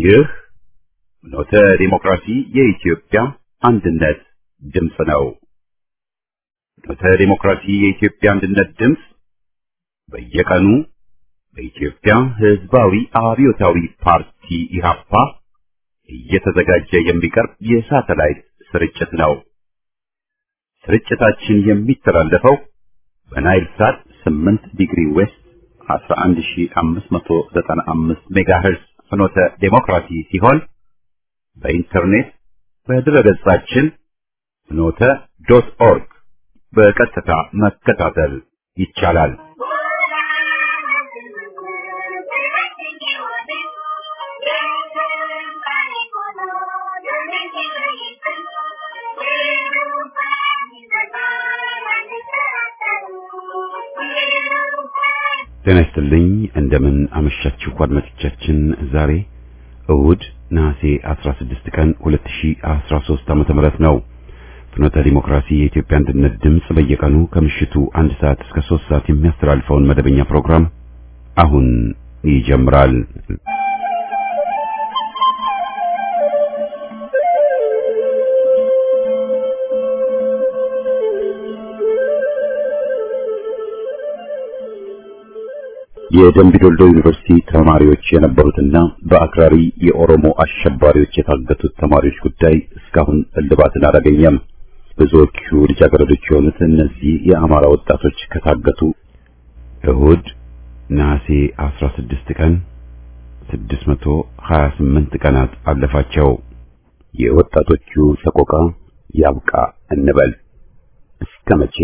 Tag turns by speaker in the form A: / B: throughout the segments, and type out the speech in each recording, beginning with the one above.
A: ይህ ኖተ ዲሞክራሲ የኢትዮጵያ አንድነት ድምፅ ነው። ኖተ ዲሞክራሲ የኢትዮጵያ አንድነት ድምፅ በየቀኑ በኢትዮጵያ ሕዝባዊ አብዮታዊ ፓርቲ ኢህአፓ እየተዘጋጀ የሚቀርብ የሳተላይት ስርጭት ነው። ስርጭታችን የሚተላለፈው በናይል ሳት 8 ዲግሪ ዌስት 11595 ሜጋሄርዝ ፍኖተ ዴሞክራሲ ሲሆን በኢንተርኔት በድረገጻችን ፍኖተ ዶት ኦርግ በቀጥታ መከታተል ይቻላል። ጤና ይስጥልኝ። እንደምን አመሻችሁ አድማጮቻችን። ዛሬ እሁድ ነሐሴ 16 ቀን 2013 ዓመተ ምህረት ነው። ፍኖተ ዲሞክራሲ የኢትዮጵያ አንድነት ድምፅ በየቀኑ ከምሽቱ አንድ ሰዓት እስከ 3 ሰዓት የሚያስተላልፈውን መደበኛ ፕሮግራም አሁን ይጀምራል። የደምቢ ዶልዶ ዩኒቨርሲቲ ተማሪዎች የነበሩትና በአክራሪ የኦሮሞ አሸባሪዎች የታገቱት ተማሪዎች ጉዳይ እስካሁን እልባትን አላገኘም። ብዙዎቹ ልጃገረዶች የሆኑት እነዚህ የአማራ ወጣቶች ከታገቱ እሁድ ነሐሴ 16 ቀን 628 ቀናት አለፋቸው። የወጣቶቹ ሰቆቃ ያብቃ እንበል። እስከ መቼ?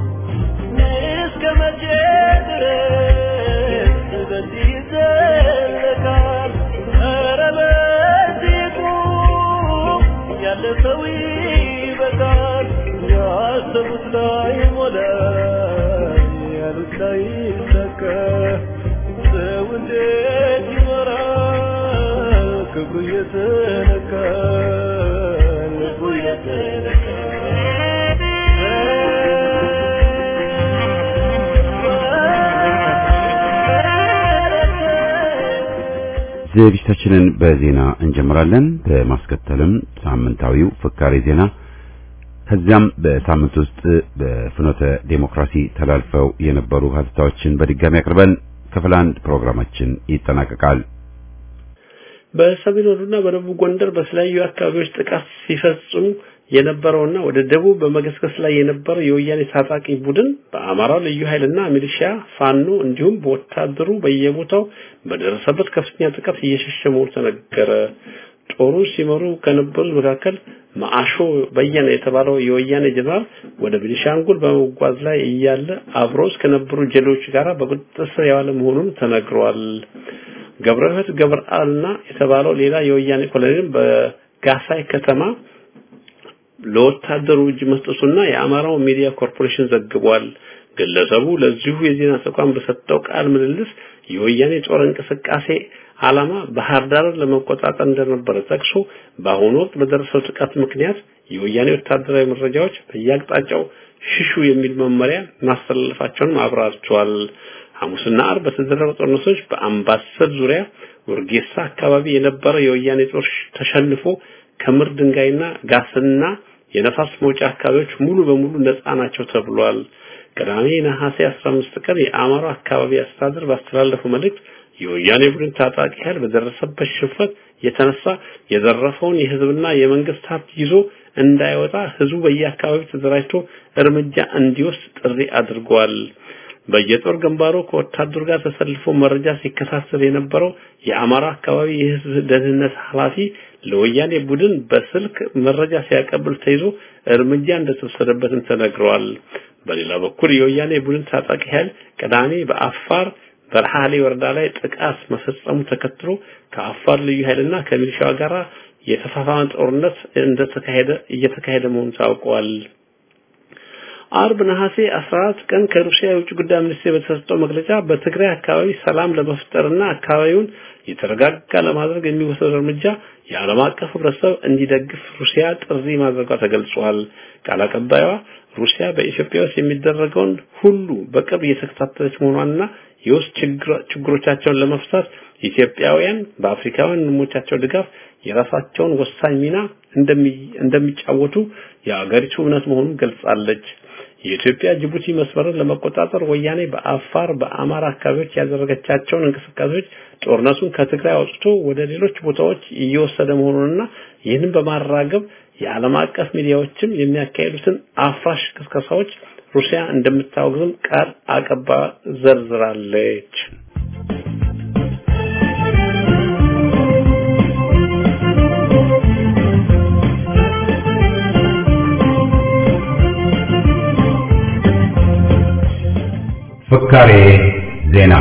A: ዝግጅታችንን በዜና እንጀምራለን። በማስከተልም ሳምንታዊው ፍካሬ ዜና ከዚያም በሳምንት ውስጥ በፍኖተ ዴሞክራሲ ተላልፈው የነበሩ ሀተታዎችን በድጋሚ አቅርበን ክፍል አንድ ፕሮግራማችን ይጠናቀቃል።
B: በሰሜን ወሎና በደቡብ ጎንደር በተለያዩ አካባቢዎች ጥቃት ሲፈጽሙ የነበረውና ወደ ደቡብ በመገስገስ ላይ የነበረው የወያኔ ታጣቂ ቡድን በአማራው ልዩ ኃይልና ሚሊሺያ ፋኖ እንዲሁም በወታደሩ በየቦታው በደረሰበት ከፍተኛ ጥቃት እየሸሸ መሆኑ ተነገረ። ጦሩን ሲመሩ ከነበሩት መካከል ማአሾ በየነ የተባለው የወያኔ ጀነራል ወደ ቤኒሻንጉል በመጓዝ ላይ እያለ አብሮስ ከነበሩ ጀሌዎች ጋር በቁጥጥር ስር የዋለ መሆኑን ተነግሯል። ገብረህት ገብረአልና የተባለው ሌላ የወያኔ ኮሎኔል በጋሳይ ከተማ ለወታደሩ እጅ መስጠቱና የአማራው ሚዲያ ኮርፖሬሽን ዘግቧል። ግለሰቡ ለዚሁ የዜና ተቋም በሰጠው ቃል ምልልስ የወያኔ ጦር እንቅስቃሴ ዓላማ ባህር ዳርን ለመቆጣጠር እንደነበረ ጠቅሶ በአሁኑ ወቅት በደረሰው ጥቃት ምክንያት የወያኔ ወታደራዊ መረጃዎች በየአቅጣጫው ሽሹ የሚል መመሪያ ማስተላለፋቸውን አብራርተዋል። ሐሙስና አርብ በተደረጉ ጦርነቶች በአምባሰል ዙሪያ ወርጌሳ አካባቢ የነበረ የወያኔ ጦር ተሸንፎ ከምር ድንጋይና ጋስና የነፋስ መውጫ አካባቢዎች ሙሉ በሙሉ ነፃ ናቸው ተብሏል። ቅዳሜ ነሐሴ 15 ቀን የአማራ አካባቢ አስተዳደር ባስተላለፈው መልእክት የወያኔ ቡድን ታጣቂ ኃይል በደረሰበት ሽንፈት የተነሳ የዘረፈውን የህዝብና የመንግስት ሀብት ይዞ እንዳይወጣ ህዝቡ በየአካባቢው ተደራጅቶ እርምጃ እንዲወስድ ጥሪ አድርጓል። በየጦር ግንባሩ ከወታደሩ ጋር ተሰልፎ መረጃ ሲከታተል የነበረው የአማራ አካባቢ የህዝብ ደህንነት ኃላፊ ለወያኔ ቡድን በስልክ መረጃ ሲያቀብል ተይዞ እርምጃ እንደተወሰደበትም ተነግረዋል። በሌላ በኩል የወያኔ ቡድን ታጣቂ ኃይል ቅዳሜ በአፋር በረሃሌ ወረዳ ላይ ጥቃት መፈጸሙ ተከትሎ ከአፋር ልዩ ኃይልና ከሚሊሻው ጋር የተፋፋመ ጦርነት እንደተካሄደ እየተካሄደ መሆኑ ታውቋል። አርብ ነሐሴ 14 ቀን ከሩሲያ የውጭ ጉዳይ ሚኒስቴር በተሰጠው መግለጫ በትግራይ አካባቢ ሰላም ለመፍጠርና አካባቢውን የተረጋጋ ለማድረግ የሚወሰድ እርምጃ የዓለም አቀፍ ህብረተሰብ እንዲደግፍ ሩሲያ ጥሪ ማድረጓ ተገልጿል። ቃል አቀባይዋ ሩሲያ በኢትዮጵያ ውስጥ የሚደረገውን ሁሉ በቅርብ እየተከታተለች መሆኗንና የውስጥ ችግሮቻቸውን ለመፍታት ኢትዮጵያውያን በአፍሪካውያን ወንድሞቻቸው ድጋፍ የራሳቸውን ወሳኝ ሚና እንደሚጫወቱ የአገሪቱ እምነት መሆኑን ገልጻለች። የኢትዮጵያ ጅቡቲ መስመርን ለመቆጣጠር ወያኔ በአፋር በአማራ አካባቢዎች ያደረገቻቸውን እንቅስቃሴዎች ጦርነቱን ከትግራይ አውጥቶ ወደ ሌሎች ቦታዎች እየወሰደ መሆኑንና ይህንን በማራገብ የዓለም አቀፍ ሚዲያዎችም የሚያካሂዱትን አፍራሽ ቅስቀሳዎች ሩሲያ እንደምታወግዝም ቃል አቀባ ዘርዝራለች።
A: ፍካሬ ዜና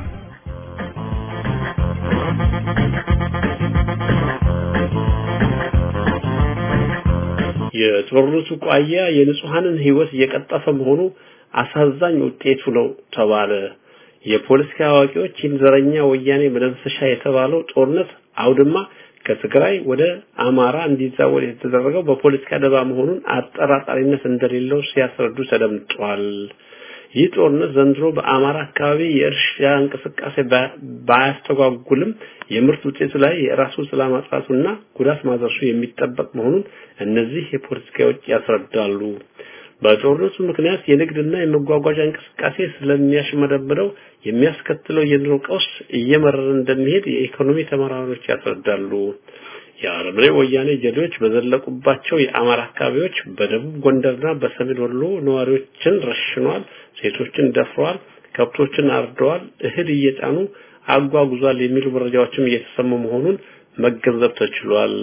B: የጦርነቱ ቋያ የንጹሐንን ህይወት እየቀጠፈ መሆኑ አሳዛኝ ውጤቱ ነው ተባለ። የፖለቲካ አዋቂዎች ይህን ዘረኛ ወያኔ መደምሰሻ የተባለው ጦርነት አውድማ ከትግራይ ወደ አማራ እንዲዛወር የተደረገው በፖለቲካ ደባ መሆኑን አጠራጣሪነት እንደሌለው ሲያስረዱ ተደምጧል። ይህ ጦርነት ዘንድሮ በአማራ አካባቢ የእርሻ እንቅስቃሴ ባያስተጓጉልም የምርት ውጤቱ ላይ የራሱ ጥላ ማጥፋቱና ጉዳት ማድረሱ የሚጠበቅ መሆኑን እነዚህ የፖለቲካዎች ያስረዳሉ። በጦርነቱ ምክንያት የንግድና የመጓጓዣ እንቅስቃሴ ስለሚያሽመደምደው የሚያስከትለው የኑሮ ቀውስ እየመረረ እንደሚሄድ የኢኮኖሚ ተመራማሪዎች ያስረዳሉ። የአረመኔ ወያኔ ጀሌዎች በዘለቁባቸው የአማራ አካባቢዎች በደቡብ ጎንደርና በሰሜን ወሎ ነዋሪዎችን ረሽኗል፣ ሴቶችን ደፍረዋል፣ ከብቶችን አርደዋል፣ እህል እየጫኑ አጓጉዟል የሚሉ መረጃዎችም እየተሰሙ መሆኑን መገንዘብ ተችሏል።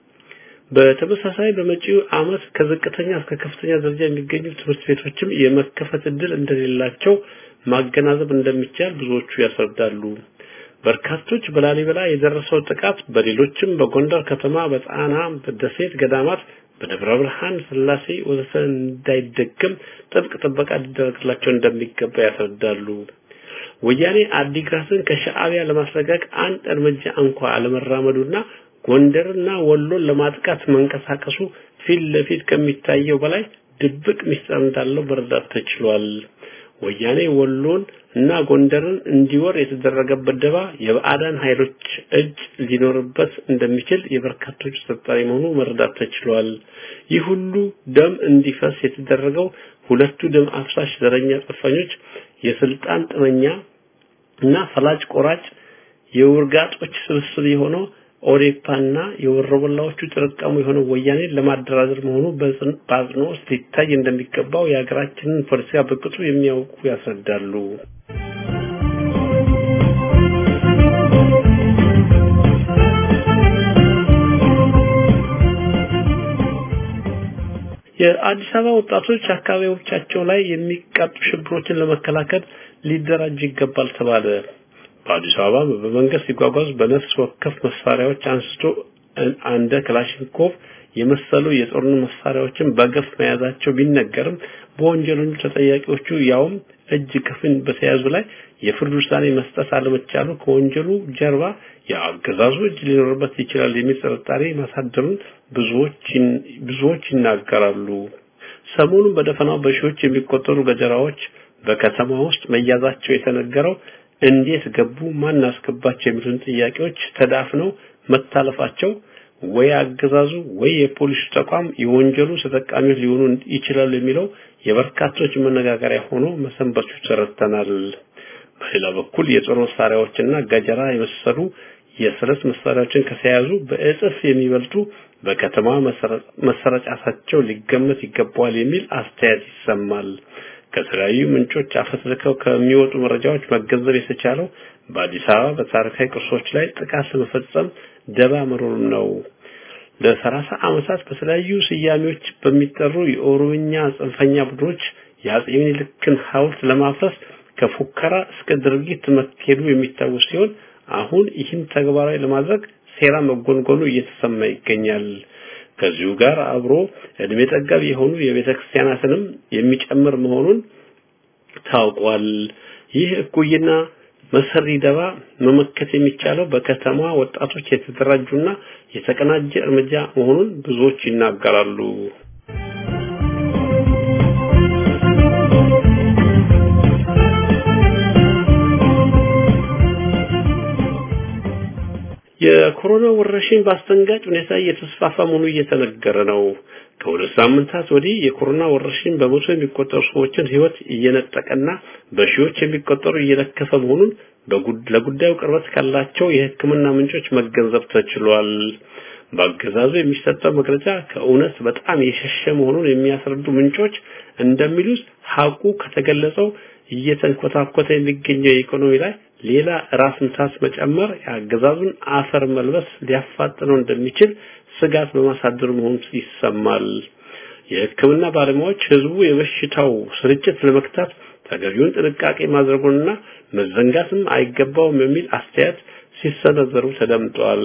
B: በተመሳሳይ በመጪው ዓመት ከዝቅተኛ እስከ ከፍተኛ ደረጃ የሚገኙ ትምህርት ቤቶችም የመከፈት እድል እንደሌላቸው ማገናዘብ እንደሚቻል ብዙዎቹ ያስረዳሉ። በርካቶች በላሊበላ የደረሰው ጥቃት በሌሎችም በጎንደር ከተማ፣ በጣና፣ በደሴት ገዳማት፣ በደብረ ብርሃን፣ ስላሴ ወዘተ እንዳይደገም ጥብቅ ጥበቃ ሊደረግላቸው እንደሚገባ ያስረዳሉ። ወያኔ አዲግራትን ከሻዕቢያ ለማስለቀቅ አንድ እርምጃ እንኳ አለመራመዱና ጎንደርና ወሎን ለማጥቃት መንቀሳቀሱ ፊት ለፊት ከሚታየው በላይ ድብቅ ምስጢር እንዳለው መረዳት ተችሏል። ወያኔ ወሎን እና ጎንደርን እንዲወር የተደረገበት ደባ የባዕዳን ኃይሎች እጅ ሊኖርበት እንደሚችል የበርካቶች ተጠርጣሪ መሆኑ መረዳት ተችሏል። ይህ ሁሉ ደም እንዲፈስ የተደረገው ሁለቱ ደም አፍሳሽ ዘረኛ ጽንፈኞች የስልጣን ጥመኛ እና ፈላጭ ቆራጭ የውርጋጦች ስብስብ የሆነው ኦዴፓና የወረበላዎቹ ጥርቀሙ የሆነው ወያኔ ለማደራደር መሆኑ በአጽንኦት ሊታይ እንደሚገባው የሀገራችንን ፖለቲካ በቅጡ የሚያውቁ ያስረዳሉ። የአዲስ አበባ ወጣቶች አካባቢዎቻቸው ላይ የሚቃጡ ሽብሮችን ለመከላከል ሊደራጅ ይገባል ተባለ። በአዲስ አበባ በመንገድ ሲጓጓዝ በነፍስ ወከፍ መሳሪያዎች አንስቶ እንደ ክላሽንኮቭ የመሰሉ የጦር መሳሪያዎችን በገፍ መያዛቸው ቢነገርም በወንጀለኞቹ ተጠያቂዎቹ ያውም እጅ ከፍን በተያዙ ላይ የፍርድ ውሳኔ መስጠት አለመቻሉ ከወንጀሉ ጀርባ የአገዛዙ እጅ ሊኖርበት ይችላል የሚል ጥርጣሬ ማሳደሩን ብዙዎች ብዙዎች ይናገራሉ። ሰሞኑን በደፈናው በሺዎች የሚቆጠሩ ገጀራዎች በከተማ ውስጥ መያዛቸው የተነገረው እንዴት ገቡ፣ ማን አስገባቸው የሚሉትን ጥያቄዎች ተዳፍነው መታለፋቸው ወይ አገዛዙ ወይ የፖሊስ ተቋም የወንጀሉ ተጠቃሚዎች ሊሆኑ ይችላሉ የሚለው የበርካቶች መነጋገሪያ ሆኖ መሰንበቱ ተረድተናል። በሌላ በኩል የጦር መሳሪያዎችና ገጀራ የመሰሉ የስለት መሳሪያዎችን ከተያዙ በእጥፍ የሚበልጡ በከተማ መሰረጫታቸው ሊገመት ይገባዋል የሚል አስተያየት ይሰማል። ከተለያዩ ምንጮች አፈትልከው ከሚወጡ መረጃዎች መገንዘብ የተቻለው በአዲስ አበባ በታሪካዊ ቅርሶች ላይ ጥቃት ለመፈጸም ደባ መኖሩን ነው። ለሰላሳ ዓመታት በተለያዩ ስያሜዎች በሚጠሩ የኦሮምኛ ጽንፈኛ ቡድኖች የአጼ ምኒልክን ሐውልት ለማፍረስ ከፉከራ እስከ ድርጊት መካሄዱ የሚታወስ ሲሆን አሁን ይህን ተግባራዊ ለማድረግ ሴራ መጎንጎኑ እየተሰማ ይገኛል። ከዚሁ ጋር አብሮ እድሜ ጠገብ የሆኑ የቤተ ክርስቲያናትንም የሚጨምር መሆኑን ታውቋል። ይህ እኩይና መሰሪ ደባ መመከት የሚቻለው በከተማ ወጣቶች የተደራጁና የተቀናጀ እርምጃ መሆኑን ብዙዎች ይናገራሉ። የኮሮና ወረርሽኝ በአስደንጋጭ ሁኔታ እየተስፋፋ መሆኑ እየተነገረ ነው። ከሁለት ሳምንታት ወዲህ የኮሮና ወረርሽኝ በመቶ የሚቆጠሩ ሰዎችን ሕይወት እየነጠቀና በሺዎች የሚቆጠሩ እየለከፈ መሆኑን ለጉዳዩ ቅርበት ካላቸው የሕክምና ምንጮች መገንዘብ ተችሏል። በአገዛዙ የሚሰጠው መግለጫ ከእውነት በጣም የሸሸ መሆኑን የሚያስረዱ ምንጮች እንደሚሉት ሀቁ ከተገለጸው እየተንኮታኮተ የሚገኘው የኢኮኖሚ ላይ ሌላ ራስ ምታት መጨመር የአገዛዙን አፈር መልበስ ሊያፋጥነው እንደሚችል ስጋት በማሳደር መሆኑ ይሰማል። የሕክምና ባለሙያዎች ህዝቡ የበሽታው ስርጭት ለመክታት ተገቢውን ጥንቃቄ ማድረጉንና መዘንጋትም አይገባውም የሚል አስተያየት ሲሰነዘሩ ተደምጧል።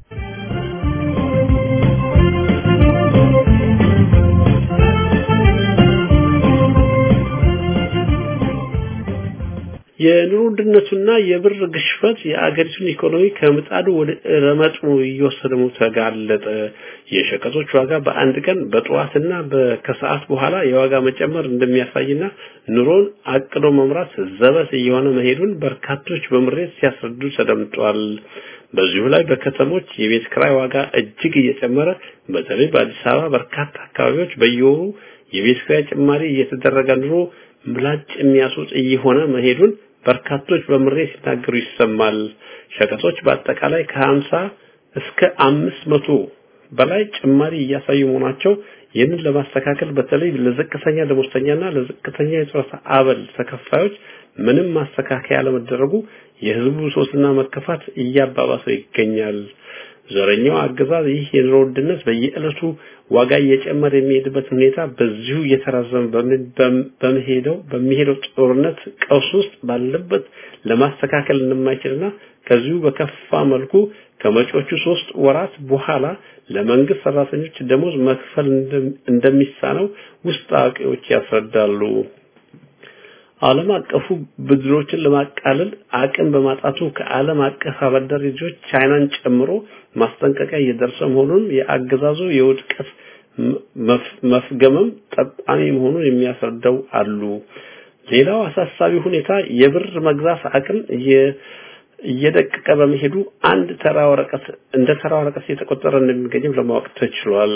B: የኑሮ ውድነቱና የብር ግሽበት የአገሪቱን ኢኮኖሚ ከምጣዱ ወደ ረመጡ እየወሰደ ነው ተጋለጠ። የሸቀጦች ዋጋ በአንድ ቀን በጠዋትና ከሰዓት በኋላ የዋጋ መጨመር እንደሚያሳይና ኑሮን አቅዶ መምራት ዘበት እየሆነ መሄዱን በርካቶች በምሬት ሲያስረዱ ተደምጧል። በዚሁ ላይ በከተሞች የቤት ክራይ ዋጋ እጅግ እየጨመረ በተለይ በአዲስ አበባ በርካታ አካባቢዎች በየወሩ የቤት ክራይ ጭማሪ እየተደረገ ኑሮ ምላጭ የሚያስወጥ እየሆነ መሄዱን በርካቶች በምሬት ሲናገሩ ይሰማል። ሸቀጦች በአጠቃላይ ከ50 እስከ 500 በላይ ጭማሪ እያሳዩ መሆናቸው ይህንን ለማስተካከል በተለይ ለዝቅተኛ ደሞዝተኛና ለዝቅተኛ የጡረታ አበል ተከፋዮች ምንም ማስተካከያ አለመደረጉ የህዝቡ ሶስና መከፋት እያባባሰው ይገኛል። ዘረኛው አገዛዝ ይህ የኑሮ ውድነት በየዕለቱ ዋጋ እየጨመረ የሚሄድበት ሁኔታ በዚሁ እየተራዘመ በመሄደው በሚሄደው ጦርነት ቀውስ ውስጥ ባለበት ለማስተካከል እንደማይችልና ከዚሁ በከፋ መልኩ ከመጪዎቹ ሶስት ወራት በኋላ ለመንግስት ሰራተኞች ደሞዝ መክፈል እንደሚሳነው ውስጥ አዋቂዎች ያስረዳሉ። ዓለም አቀፉ ብድሮችን ለማቃለል አቅም በማጣቱ ከዓለም አቀፍ አበዳሪዎች ቻይናን ጨምሮ ማስጠንቀቂያ እየደረሰ መሆኑን የአገዛዙ የውድቀት መፍገምም ጠቋሚ መሆኑን የሚያስረዳው አሉ። ሌላው አሳሳቢ ሁኔታ የብር መግዛት አቅም እየደቀቀ በመሄዱ አንድ ተራ ወረቀት እንደ ተራ ወረቀት እየተቆጠረ እንደሚገኝም ለማወቅ ተችሏል።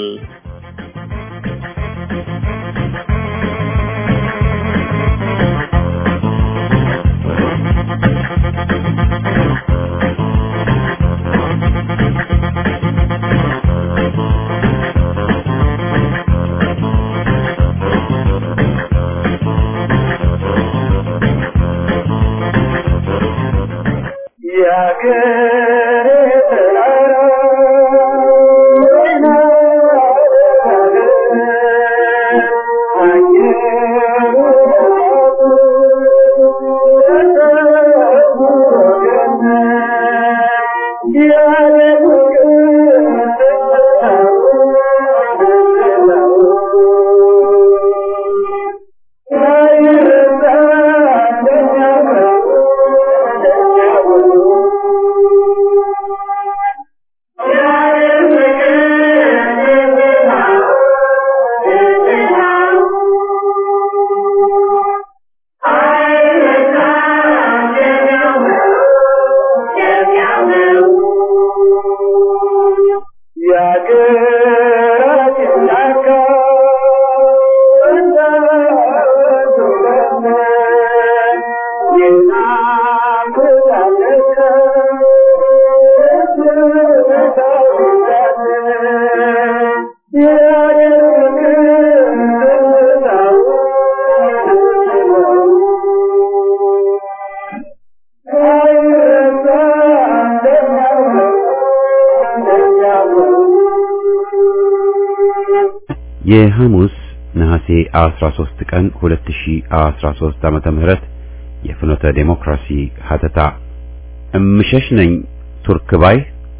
A: የሐሙስ ነሐሴ 13 ቀን 2013 ዓመተ ምህረት የፍኖተ ዴሞክራሲ ሀተታ እምሸሽ ነኝ ቱርክ ባይ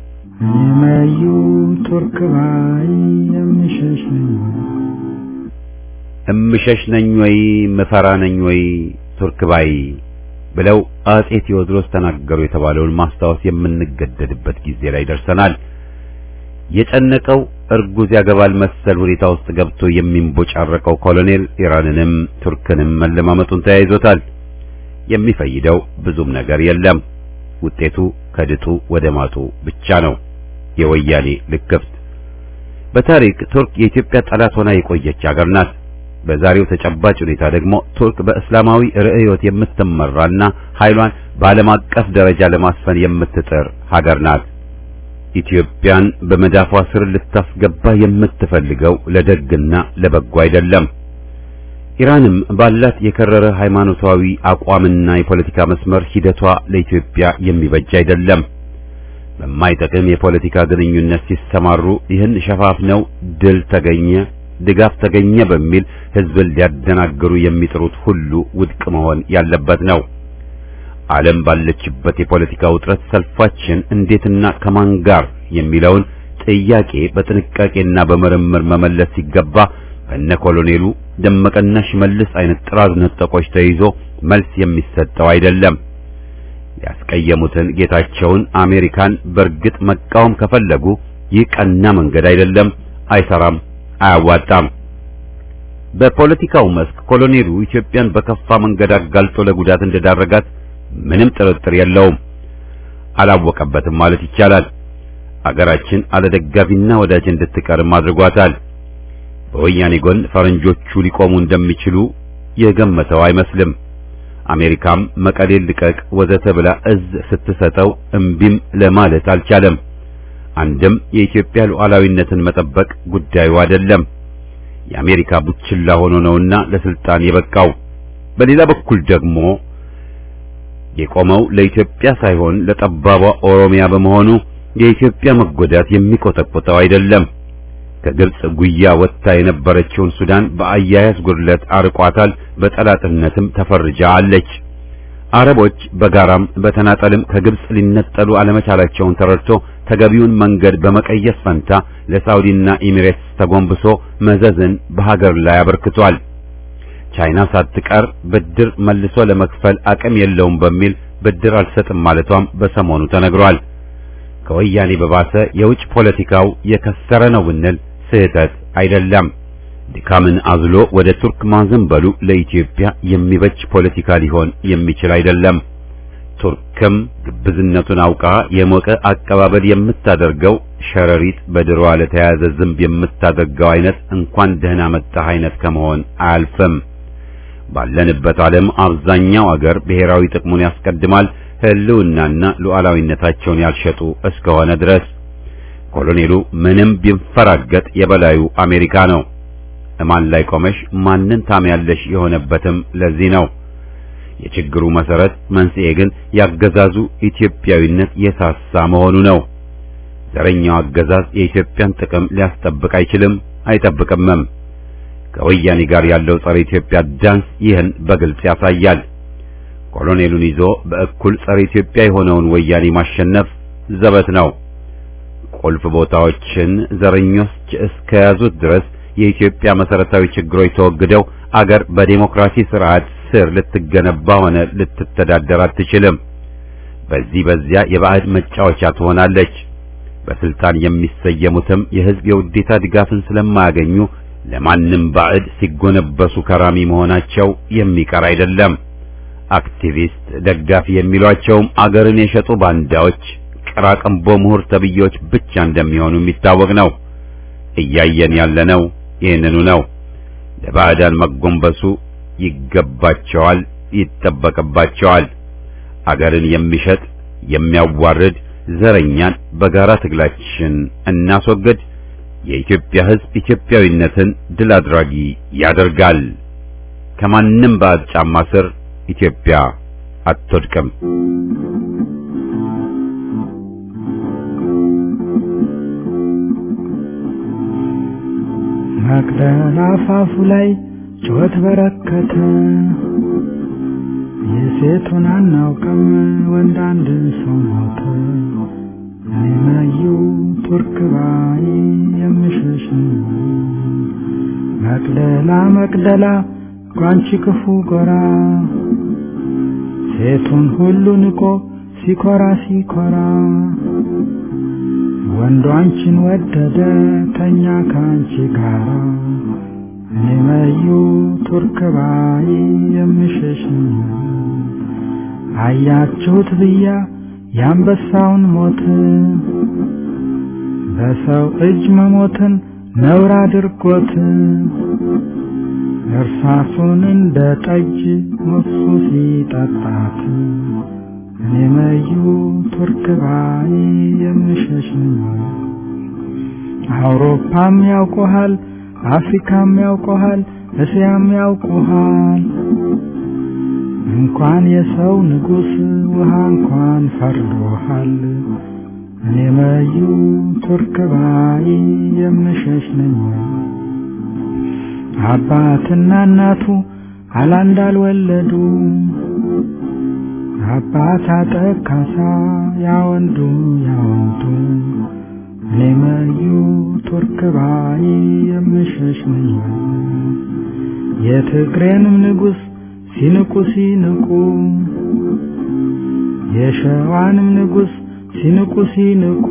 C: እኔመዩ ቱርክ ባይ የምሸሽ ነኝ
A: እምሸሽ ነኝ ወይ ምፈራ ነኝ ወይ ቱርክ ባይ ብለው አጼ ቴዎድሮስ ተናገሩ የተባለውን ማስታወስ የምንገደድበት ጊዜ ላይ ደርሰናል። የጨነቀው እርጉዝ ያገባል መሰል ሁኔታ ውስጥ ገብቶ የሚንቦጫረቀው ኮሎኔል ኢራንንም ቱርክንም መለማመጡን ተያይዞታል። የሚፈይደው ብዙም ነገር የለም። ውጤቱ ከድጡ ወደ ማጡ ብቻ ነው። የወያኔ ልክፍት። በታሪክ ቱርክ የኢትዮጵያ ጠላት ሆና የቆየች አገር ናት። በዛሬው ተጨባጭ ሁኔታ ደግሞ ቱርክ በእስላማዊ ርዕዮት የምትመራና ኃይሏን በዓለም አቀፍ ደረጃ ለማስፈን የምትጥር ሀገር ናት። ኢትዮጵያን በመዳፏ ስር ልታስገባ የምትፈልገው ለደግና ለበጎ አይደለም። ኢራንም ባላት የከረረ ሃይማኖታዊ አቋምና የፖለቲካ መስመር ሂደቷ ለኢትዮጵያ የሚበጅ አይደለም። በማይጠቅም የፖለቲካ ግንኙነት ሲሰማሩ ይህን ሸፋፍነው ድል ተገኘ፣ ድጋፍ ተገኘ በሚል ህዝብን ሊያደናግሩ የሚጥሩት ሁሉ ውድቅ መሆን ያለበት ነው። ዓለም ባለችበት የፖለቲካ ውጥረት ሰልፋችን እንዴትና ከማን ጋር የሚለውን ጥያቄ በጥንቃቄና በምርምር መመለስ ሲገባ በነ ኮሎኔሉ ደመቀና ሽመልስ አይነት ጥራዝ ነጠቆች ተይዞ መልስ የሚሰጠው አይደለም። ያስቀየሙትን ጌታቸውን አሜሪካን በእርግጥ መቃወም ከፈለጉ ይህ ቀና መንገድ አይደለም፣ አይሰራም፣ አያዋጣም። በፖለቲካው መስክ ኮሎኔሉ ኢትዮጵያን በከፋ መንገድ አጋልጦ ለጉዳት እንደዳረጋት ምንም ጥርጥር የለውም። አላወቀበትም ማለት ይቻላል። አገራችን አለደጋፊና ወዳጅ እንድትቀርም አድርጓታል። በወያኔ ጎን ፈረንጆቹ ሊቆሙ እንደሚችሉ የገመተው አይመስልም። አሜሪካም መቀሌን ልቀቅ ወዘተ ብላ እዝ ስትሰጠው እምቢም ለማለት አልቻለም። አንድም የኢትዮጵያ ሉዓላዊነትን መጠበቅ ጉዳዩ አይደለም። የአሜሪካ ቡችላ ሆኖ ነውና ለስልጣን የበቃው። በሌላ በኩል ደግሞ የቆመው ለኢትዮጵያ ሳይሆን ለጠባቧ ኦሮሚያ በመሆኑ የኢትዮጵያ መጎዳት የሚቆጠቆጠው አይደለም። ከግብጽ ጉያ ወጥታ የነበረችውን ሱዳን በአያያዝ ጉድለት አርቋታል። በጠላትነትም ተፈርጃ አለች። አረቦች በጋራም በተናጠልም ከግብጽ ሊነጠሉ አለመቻላቸውን ተረድቶ ተገቢውን መንገድ በመቀየስ ፈንታ ለሳውዲና ኤሚሬትስ ተጎንብሶ መዘዝን በሀገር ላይ አበርክቷል። ቻይና ሳትቀር ብድር መልሶ ለመክፈል አቅም የለውም በሚል ብድር አልሰጥም ማለቷም በሰሞኑ ተነግሯል። ከወያኔ በባሰ የውጭ ፖለቲካው የከሰረ ነው ብንል ስህተት አይደለም። ድካምን አዝሎ ወደ ቱርክ ማዘንበሉ ለኢትዮጵያ የሚበጅ ፖለቲካ ሊሆን የሚችል አይደለም። ቱርክም ግብዝነቱን አውቃ የሞቀ አቀባበል የምታደርገው ሸረሪት በድሮዋ ለተያዘ ዝንብ የምታደርገው አይነት እንኳን ደህና መጣህ አይነት ከመሆን አያልፍም። ባለንበት ዓለም አብዛኛው አገር ብሔራዊ ጥቅሙን ያስቀድማል፣ ሕልውናና ሉዓላዊነታቸውን ያልሸጡ እስከሆነ ድረስ። ኮሎኔሉ ምንም ቢንፈራገጥ የበላዩ አሜሪካ ነው። እማን ላይ ቆመሽ ማንን ታምያለሽ የሆነበትም ለዚህ ነው። የችግሩ መሰረት መንስኤ ግን ያገዛዙ ኢትዮጵያዊነት የሳሳ መሆኑ ነው። ዘረኛው አገዛዝ የኢትዮጵያን ጥቅም ሊያስጠብቅ አይችልም፣ አይጠብቅምም። ከወያኔ ጋር ያለው ጸረ ኢትዮጵያ ዳንስ ይህን በግልጽ ያሳያል። ኮሎኔሉን ይዞ በእኩል ጸረ ኢትዮጵያ የሆነውን ወያኔ ማሸነፍ ዘበት ነው። ቁልፍ ቦታዎችን ዘረኞች እስከያዙት ድረስ የኢትዮጵያ መሰረታዊ ችግሮች ተወግደው አገር በዴሞክራሲ ስርዓት ስር ልትገነባ ሆነ ልትተዳደር አትችልም። በዚህ በዚያ የባዕድ መጫወቻ ትሆናለች። በስልጣን የሚሰየሙትም የሕዝብ የውዴታ ድጋፍን ስለማያገኙ ለማንም ባዕድ ሲጎነበሱ ከራሚ መሆናቸው የሚቀር አይደለም። አክቲቪስት ደጋፊ የሚሏቸውም አገርን የሸጡ ባንዳዎች፣ ቀራቀንቦ ምሁር ተብዬዎች ብቻ እንደሚሆኑ የሚታወቅ ነው። እያየን ያለነው ይህንኑ ነው። ለባዕዳን መጎንበሱ ይገባቸዋል፣ ይጠበቅባቸዋል። አገርን የሚሸጥ የሚያዋርድ ዘረኛን በጋራ ትግላችን እናስወግድ። የኢትዮጵያ ሕዝብ ኢትዮጵያዊነትን ድል አድራጊ ያደርጋል። ከማንም ባዕድ ጫማ ስር ኢትዮጵያ አትወድቅም።
C: መቅደላ አፋፉ ላይ ጩኸት በረከተ። የሴቱን አናውቅም ወንድ አንድ ሰው ሞተ። እኔ መዩ ቱርክ ባይ የምሸሽ መቅደላ መቅደላ ጓንቺ ክፉ ጎራ ሴቱን ሁሉ ንቆ ሲኮራ ሲኮራ ወንዱ አንቺን ወደደ ተኛ ከአንቺ ጋራ እኔ መዩ ቱርክ ባይ የምሸሽ አያችሁት ብያ የአንበሳውን ሞት በሰው እጅ መሞትን ነውር አድርጎት እርሳሱን እንደ ጠጅ ሙሱ ሲጠጣት እኔ መዩ ቱርክ ባይ የምሸሽ አውሮፓም ያውቆሃል፣ አፍሪካም ያውቆሃል፣ እስያም ያውቆሃል። እንኳን የሰው ንጉሥ ውሃ እንኳን ፈርዶሃል። እኔ መዩ ቱርክ ባይ የምሸሽ ነኝ። አባትና እናቱ አላንድ አልወለዱ አባት አጠካሳ ያወንዱ ያወንዱ እኔ መዩ ቱርክ ባይ የምሸሽ ነኝ። የትግሬንም ንጉሥ ሲንቁ ሲንቁ የሸዋንም ንጉሥ ሲንቁ ሲንቁ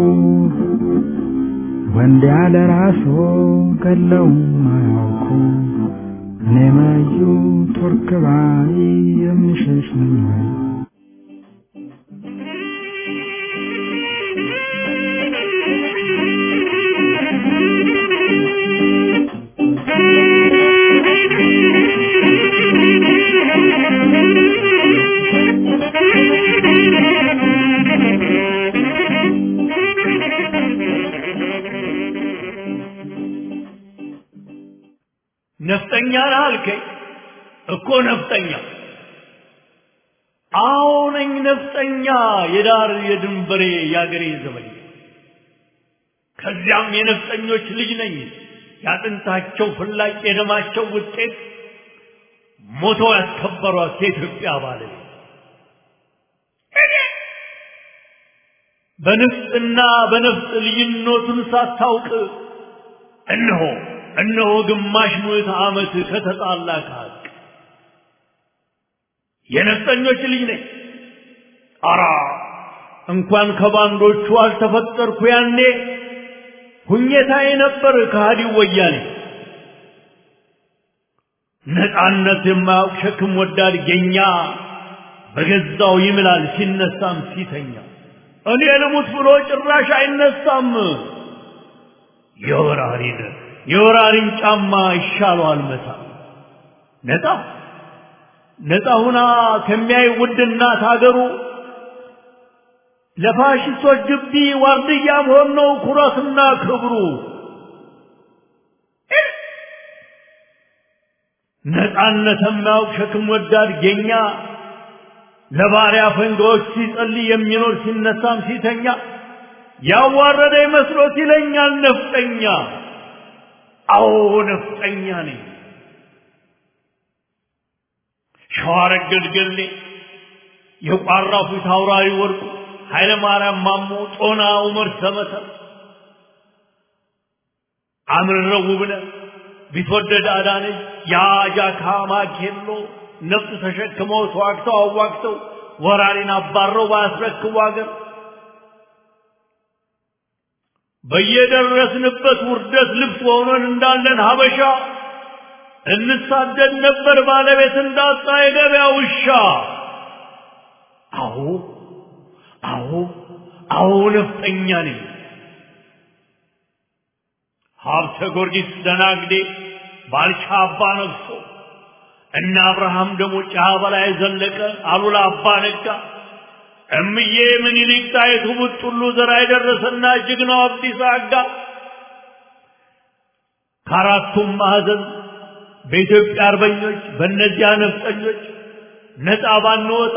C: ወንድ ያለ ራሶ ገለውም አያውቁ እኔ መዩ ቱርክ ባይ የምሸሽ ነኝ።
D: ነፍጠኛ ነህ አልከኝ እኮ ነፍጠኛ አዎ ነኝ ነፍጠኛ የዳር የድንበሬ የአገሬ ዘመኛ ከዚያም የነፍጠኞች ልጅ ነኝ ያጥንታቸው ፍላጭ የደማቸው ውጤት ሞተው ያስከበሯት የኢትዮጵያ ባለቤት በንፍጥና በነፍጥ ልዩነቱን ሳታውቅ እነሆ እነሆ ግማሽ ምዕተ ዓመት ከተጣላ ከሀቅ የነፍጠኞች ልጅ ነኝ። አራ እንኳን ከባንዶቹ አልተፈጠርኩ ያኔ ሁኘታዬ ነበር ከሃዲው ወያኔ። ነፃነት የማያውቅ ሸክም ወዳድ ጌኛ በገዛው ይምላል ሲነሳም ሲተኛ እኔ ልሙት ብሎ ጭራሽ አይነሳም። የወራሪን የወራሪን ጫማ ይሻለዋል መታ ነፃ ነፃ ሁና ከሚያይ ውድ እናት ሀገሩ ለፋሽስቶች ግቢ ዋርድያ መሆን ነው ኩራትና ክብሩ። ነፃነት የማያውቅ ሸክም ወዳድ ጌኛ ለባሪያ ፈንጋዎች ሲጸልይ የሚኖር ሲነሳም ሲተኛ ያዋረደ መስሎት ይለኛል ነፍጠኛ። አዎ ነፍጠኛ ነኝ። ሸዋረገድ ገድሌ የቋራው ፊት አውራሪ ወርቁ ኃይለ ማርያም ማሞ ጦና ዑመር ሰመተ አምርረው ውብነ ቢትወደድ አዳነች የአጃካ ማኬሎ ነፍጥ ተሸክመው ተዋግተው አዋግተው ወራሪን አባረው ባያስረክቡ አገር በየደረስንበት ውርደት ልብስ ሆነን እንዳለን ሀበሻ እንሳደድ ነበር ባለቤት እንዳጣ የገበያ ውሻ። አዎ አዎ አዎ ነፍጠኛ ነኝ። ሀብተ ጊዮርጊስ ደናግዴ ባልቻ አባ ነግሶ እነ አብርሃም ደግሞ ጫ በላይ ዘለቀ አሉላ አባ ነጋ እምዬ ምኒልክ ጣይቱ ቡጥሉ ዘራ የደረሰና ጀግናው አብዲሳ አጋ ከአራቱም ማዕዘን በኢትዮጵያ አርበኞች በእነዚያ ነፍጠኞች ነፃ ባንወጣ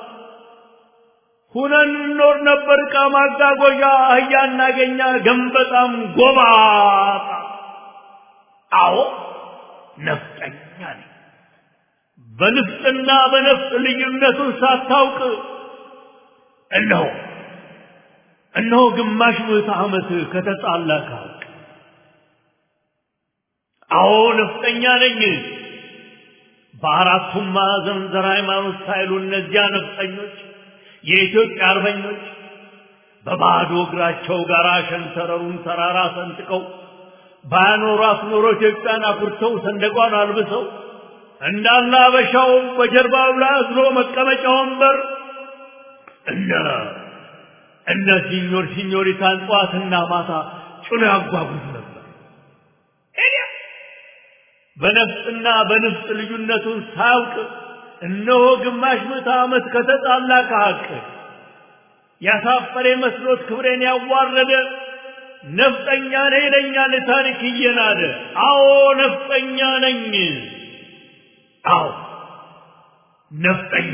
D: ሁነን እንኖር ነበር። ዕቃ ማጓጓዣ አህያ እናገኛ ገንበጣም ጎባጣ። አዎ ነፍጠኛ ነኝ። በንፍጥና በነፍጥ ልዩነቱን ሳታውቅ እነሆ እነሆ ግማሽ ምዕተ ዓመት ከተጣላ ከሀቅ አዎ ነፍጠኛ ነኝ። በአራቱም ማዕዘን ዘር ሃይማኖት ሳይሉ እነዚያ ነፍጠኞች የኢትዮጵያ አርበኞች በባዶ እግራቸው ጋር ሸንተረሩን ተራራ ሰንጥቀው ባያኖሯት ኖሮ ኢትዮጵያን አኩርተው ሰንደቋን አልብሰው እንዳለ አበሻው በጀርባው ላይ አዝሎ መቀመጫ ወንበር እነ እነ ሲኞር ሲኞሪታን ጠዋትና ማታ ጭኖ ያጓጉዝ ነበር። በነፍስና በንፍስ ልዩነቱን ሳያውቅ እነሆ ግማሽ ምዕተ ዓመት ከተጣላ ከሐቅ ያሳፈረ መስሎት ክብሬን ያዋረደ ነፍጠኛ ነኝ ይለኛል ታሪክ እየናደ። አዎ ነፍጠኛ ነኝ። አዎ ነፍጠኛ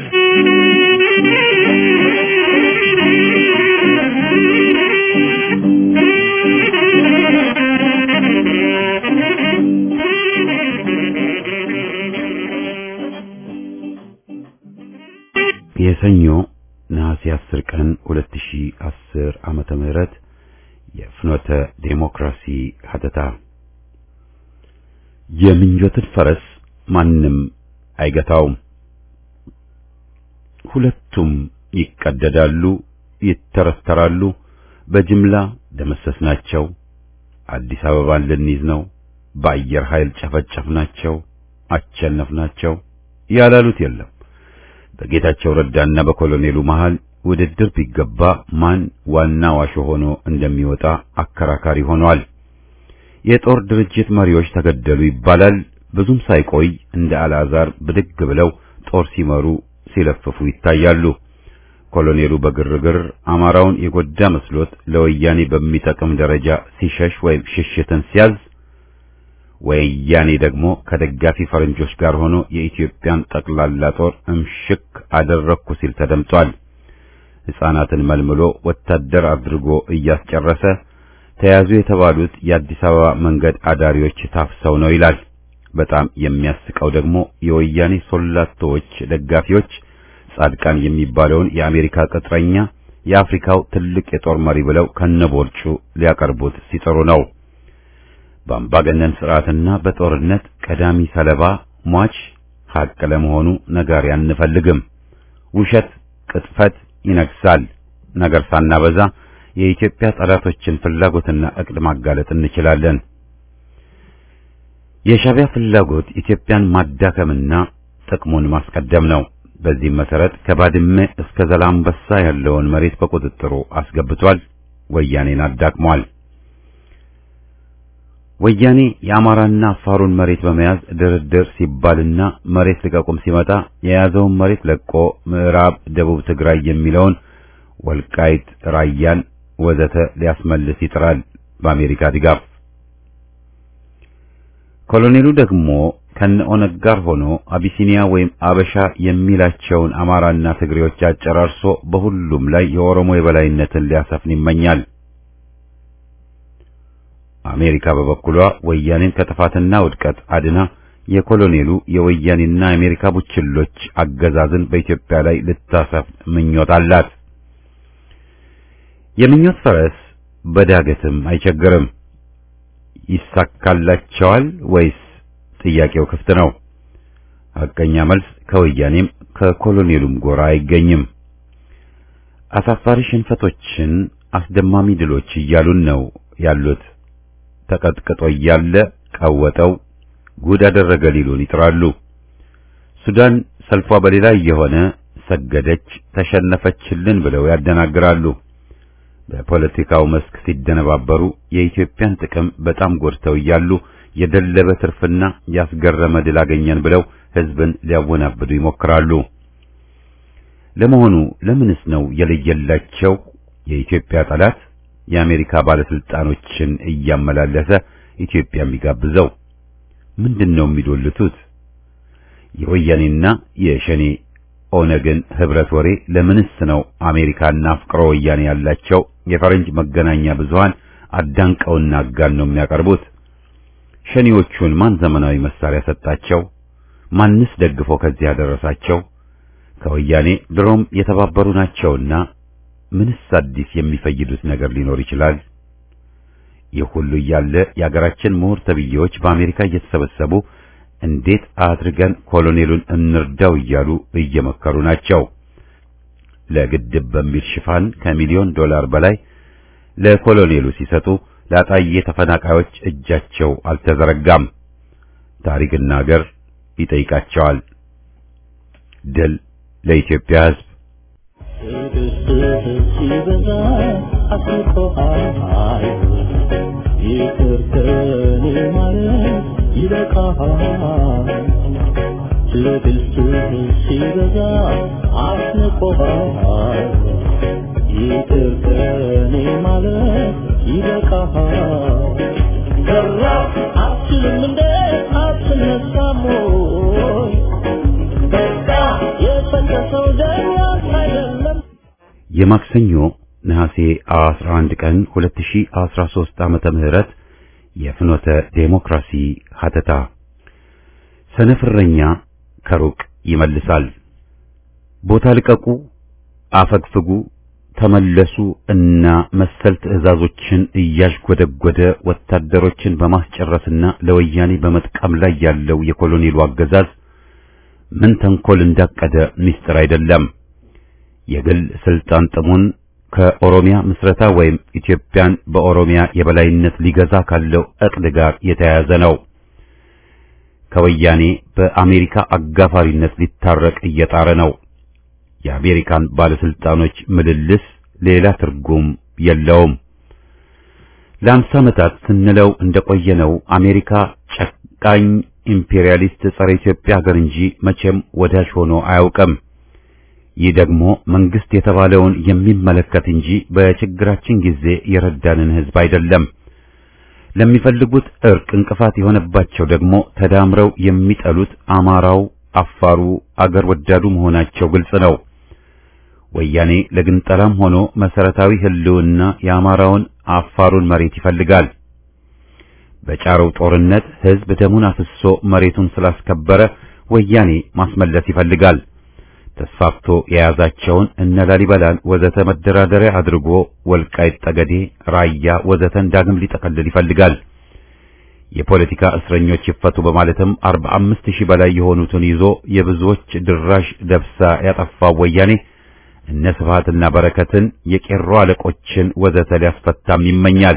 A: የሰኞ ነሐሴ 10 ቀን 2010 ዓመተ ምህረት የፍኖተ ዴሞክራሲ ሀተታ የምኞትን ፈረስ ማንም አይገታውም። ሁለቱም ይቀደዳሉ፣ ይተረተራሉ። በጅምላ ደመሰስናቸው። አዲስ አበባን ልንይዝ ነው፣ በአየር ኃይል ጨፈጨፍናቸው፣ አቸነፍናቸው ያላሉት የለም። በጌታቸው ረዳና በኮሎኔሉ መሃል ውድድር ቢገባ ማን ዋና ዋሾ ሆኖ እንደሚወጣ አከራካሪ ሆኗል። የጦር ድርጅት መሪዎች ተገደሉ ይባላል። ብዙም ሳይቆይ እንደ አልዓዛር ብድግ ብለው ጦር ሲመሩ ሲለፍፉ ይታያሉ። ኮሎኔሉ በግርግር አማራውን የጎዳ መስሎት ለወያኔ በሚጠቅም ደረጃ ሲሸሽ ወይም ሽሽትን ሲያዝ ወያኔ ደግሞ ከደጋፊ ፈረንጆች ጋር ሆኖ የኢትዮጵያን ጠቅላላ ጦር እምሽክ አደረግኩ ሲል ተደምጧል። ሕፃናትን መልምሎ ወታደር አድርጎ እያስጨረሰ ተያዙ የተባሉት የአዲስ አበባ መንገድ አዳሪዎች ታፍሰው ነው ይላል። በጣም የሚያስቀው ደግሞ የወያኔ ሶላቶዎች ደጋፊዎች ጻድቃን የሚባለውን የአሜሪካ ቅጥረኛ የአፍሪካው ትልቅ የጦር መሪ ብለው ከነቦርጩ ሊያቀርቡት ሲጥሩ ነው። በአምባገነን ስርዓትና በጦርነት ቀዳሚ ሰለባ ሟች ሐቅ ለመሆኑ ነጋሪ አንፈልግም። ውሸት፣ ቅጥፈት ይነግሳል። ነገር ሳናበዛ የኢትዮጵያ ጠላቶችን ፍላጎትና እቅድ ማጋለጥ እንችላለን። የሻዕቢያ ፍላጎት ኢትዮጵያን ማዳከምና ጥቅሙን ማስቀደም ነው። በዚህም መሰረት ከባድመ እስከ ዘላንበሳ ያለውን መሬት በቁጥጥሩ አስገብቷል። ወያኔን አዳክሟል። ወያኔ የአማራና አፋሩን መሬት በመያዝ ድርድር ሲባልና መሬት ልቀቁም ሲመጣ የያዘውን መሬት ለቆ ምዕራብ ደቡብ ትግራይ የሚለውን ወልቃይት፣ ራያን ወዘተ ሊያስመልስ ይጥራል በአሜሪካ ድጋፍ። ኮሎኔሉ ደግሞ ከነ ኦነግ ጋር ሆኖ አቢሲኒያ ወይም አበሻ የሚላቸውን አማራና ትግሬዎች አጨራርሶ በሁሉም ላይ የኦሮሞ የበላይነትን ሊያሰፍን ይመኛል። አሜሪካ በበኩሏ ወያኔን ከጥፋትና ውድቀት አድና የኮሎኔሉ የወያኔና የአሜሪካ ቡችሎች አገዛዝን በኢትዮጵያ ላይ ልታሰፍን ምኞት አላት። የምኞት ፈረስ በዳገትም አይቸግርም። ይሳካላቸዋል ወይስ? ጥያቄው ክፍት ነው። ሐቀኛ መልስ ከወያኔም ከኮሎኔሉም ጎራ አይገኝም። አሳፋሪ ሽንፈቶችን አስደማሚ ድሎች እያሉን ነው ያሉት። ተቀጥቅጦ እያለ ቀወጠው ጉድ አደረገ ሊሉን ይጥራሉ። ሱዳን ሰልፏ በሌላ እየሆነ ሰገደች፣ ተሸነፈችልን ብለው ያደናግራሉ። በፖለቲካው መስክ ሲደነባበሩ የኢትዮጵያን ጥቅም በጣም ጎድተው እያሉ የደለበ ትርፍና ያስገረመ ድል አገኘን ብለው ሕዝብን ሊያወናብዱ ይሞክራሉ። ለመሆኑ ለምንስ ነው የለየላቸው የኢትዮጵያ ጠላት የአሜሪካ ባለስልጣኖችን እያመላለሰ ኢትዮጵያ የሚጋብዘው? ምንድነው የሚዶልቱት? የወያኔና የሸኔ ኦነግን ህብረት ወሬ ለምንስ ነው አሜሪካና አፍቅሮ ወያኔ ያላቸው የፈረንጅ መገናኛ ብዙሃን አዳንቀውና አጋን ነው የሚያቀርቡት? ሸኔዎቹን ማን ዘመናዊ መሳሪያ ሰጣቸው? ማንስ ደግፎ ከዚህ ያደረሳቸው? ከወያኔ ድሮም የተባበሩ ናቸውና ምንስ አዲስ የሚፈይዱት ነገር ሊኖር ይችላል? ይህ ሁሉ እያለ የአገራችን ምሁር ተብዬዎች በአሜሪካ እየተሰበሰቡ እንዴት አድርገን ኮሎኔሉን እንርዳው እያሉ እየመከሩ ናቸው። ለግድብ በሚል ሽፋን ከሚሊዮን ዶላር በላይ ለኮሎኔሉ ሲሰጡ ለአጣዬ ተፈናቃዮች እጃቸው አልተዘረጋም። ታሪክና ሀገር ይጠይቃቸዋል። ድል ለኢትዮጵያ ሕዝብ።
E: ሲበዛ አስቆሃል ይቅር ከኔ ማለት ይበቃሃል ትዕግስትህ ሲበዛ አስቆሃል ይቅር ከኔ ማለት ይበቃሃል ሰራ አትችልም እንደ አትነሳም ወይ በቃ የፈሰሰው ደም ያንተ አይደለም
A: የማክሰኞ ነሐሴ 11 ቀን 2013 ዓመተ ምህረት የፍኖተ ዴሞክራሲ ሀተታ ሰነፍረኛ ከሩቅ ይመልሳል። ቦታ ልቀቁ፣ አፈግፍጉ፣ ተመለሱ እና መሰል ትዕዛዞችን እያዥጎደጎደ ወታደሮችን በማስጨረስና ለወያኔ በመጥቀም ላይ ያለው የኮሎኔሉ አገዛዝ ምን ተንኮል እንዳቀደ ምስጢር አይደለም። የግል ስልጣን ጥሙን ከኦሮሚያ ምስረታ ወይም ኢትዮጵያን በኦሮሚያ የበላይነት ሊገዛ ካለው እቅድ ጋር የተያያዘ ነው። ከወያኔ በአሜሪካ አጋፋሪነት ሊታረቅ እየጣረ ነው። የአሜሪካን ባለስልጣኖች ምልልስ ሌላ ትርጉም የለውም። ለአምሳ ዓመታት ስንለው እንደቆየነው አሜሪካ ጨካኝ ኢምፔሪያሊስት ጸረ ኢትዮጵያ ሀገር እንጂ መቼም ወዳጅ ሆኖ አያውቅም። ይህ ደግሞ መንግስት የተባለውን የሚመለከት እንጂ በችግራችን ጊዜ የረዳንን ህዝብ አይደለም። ለሚፈልጉት እርቅ እንቅፋት የሆነባቸው ደግሞ ተዳምረው የሚጠሉት አማራው፣ አፋሩ፣ አገር ወዳዱ መሆናቸው ግልጽ ነው። ወያኔ ለግንጠላም ሆኖ መሰረታዊ ህልውና የአማራውን አፋሩን መሬት ይፈልጋል። በጫረው ጦርነት ህዝብ ደሙን አፍሶ መሬቱን ስላስከበረ ወያኔ ማስመለስ ይፈልጋል። ተስፋፍቶ የያዛቸውን እነ ላሊበላን ወዘተ መደራደሪያ አድርጎ ወልቃይት ጠገዴ፣ ራያ ወዘተን ዳግም ሊጠቀልል ይፈልጋል። የፖለቲካ እስረኞች ይፈቱ በማለትም 45 ሺህ በላይ የሆኑትን ይዞ የብዙዎች ድራሽ ደብሳ ያጠፋው ወያኔ እነ ስብሃትና በረከትን የቄሮ አለቆችን ወዘተ ሊያስፈታም ይመኛል።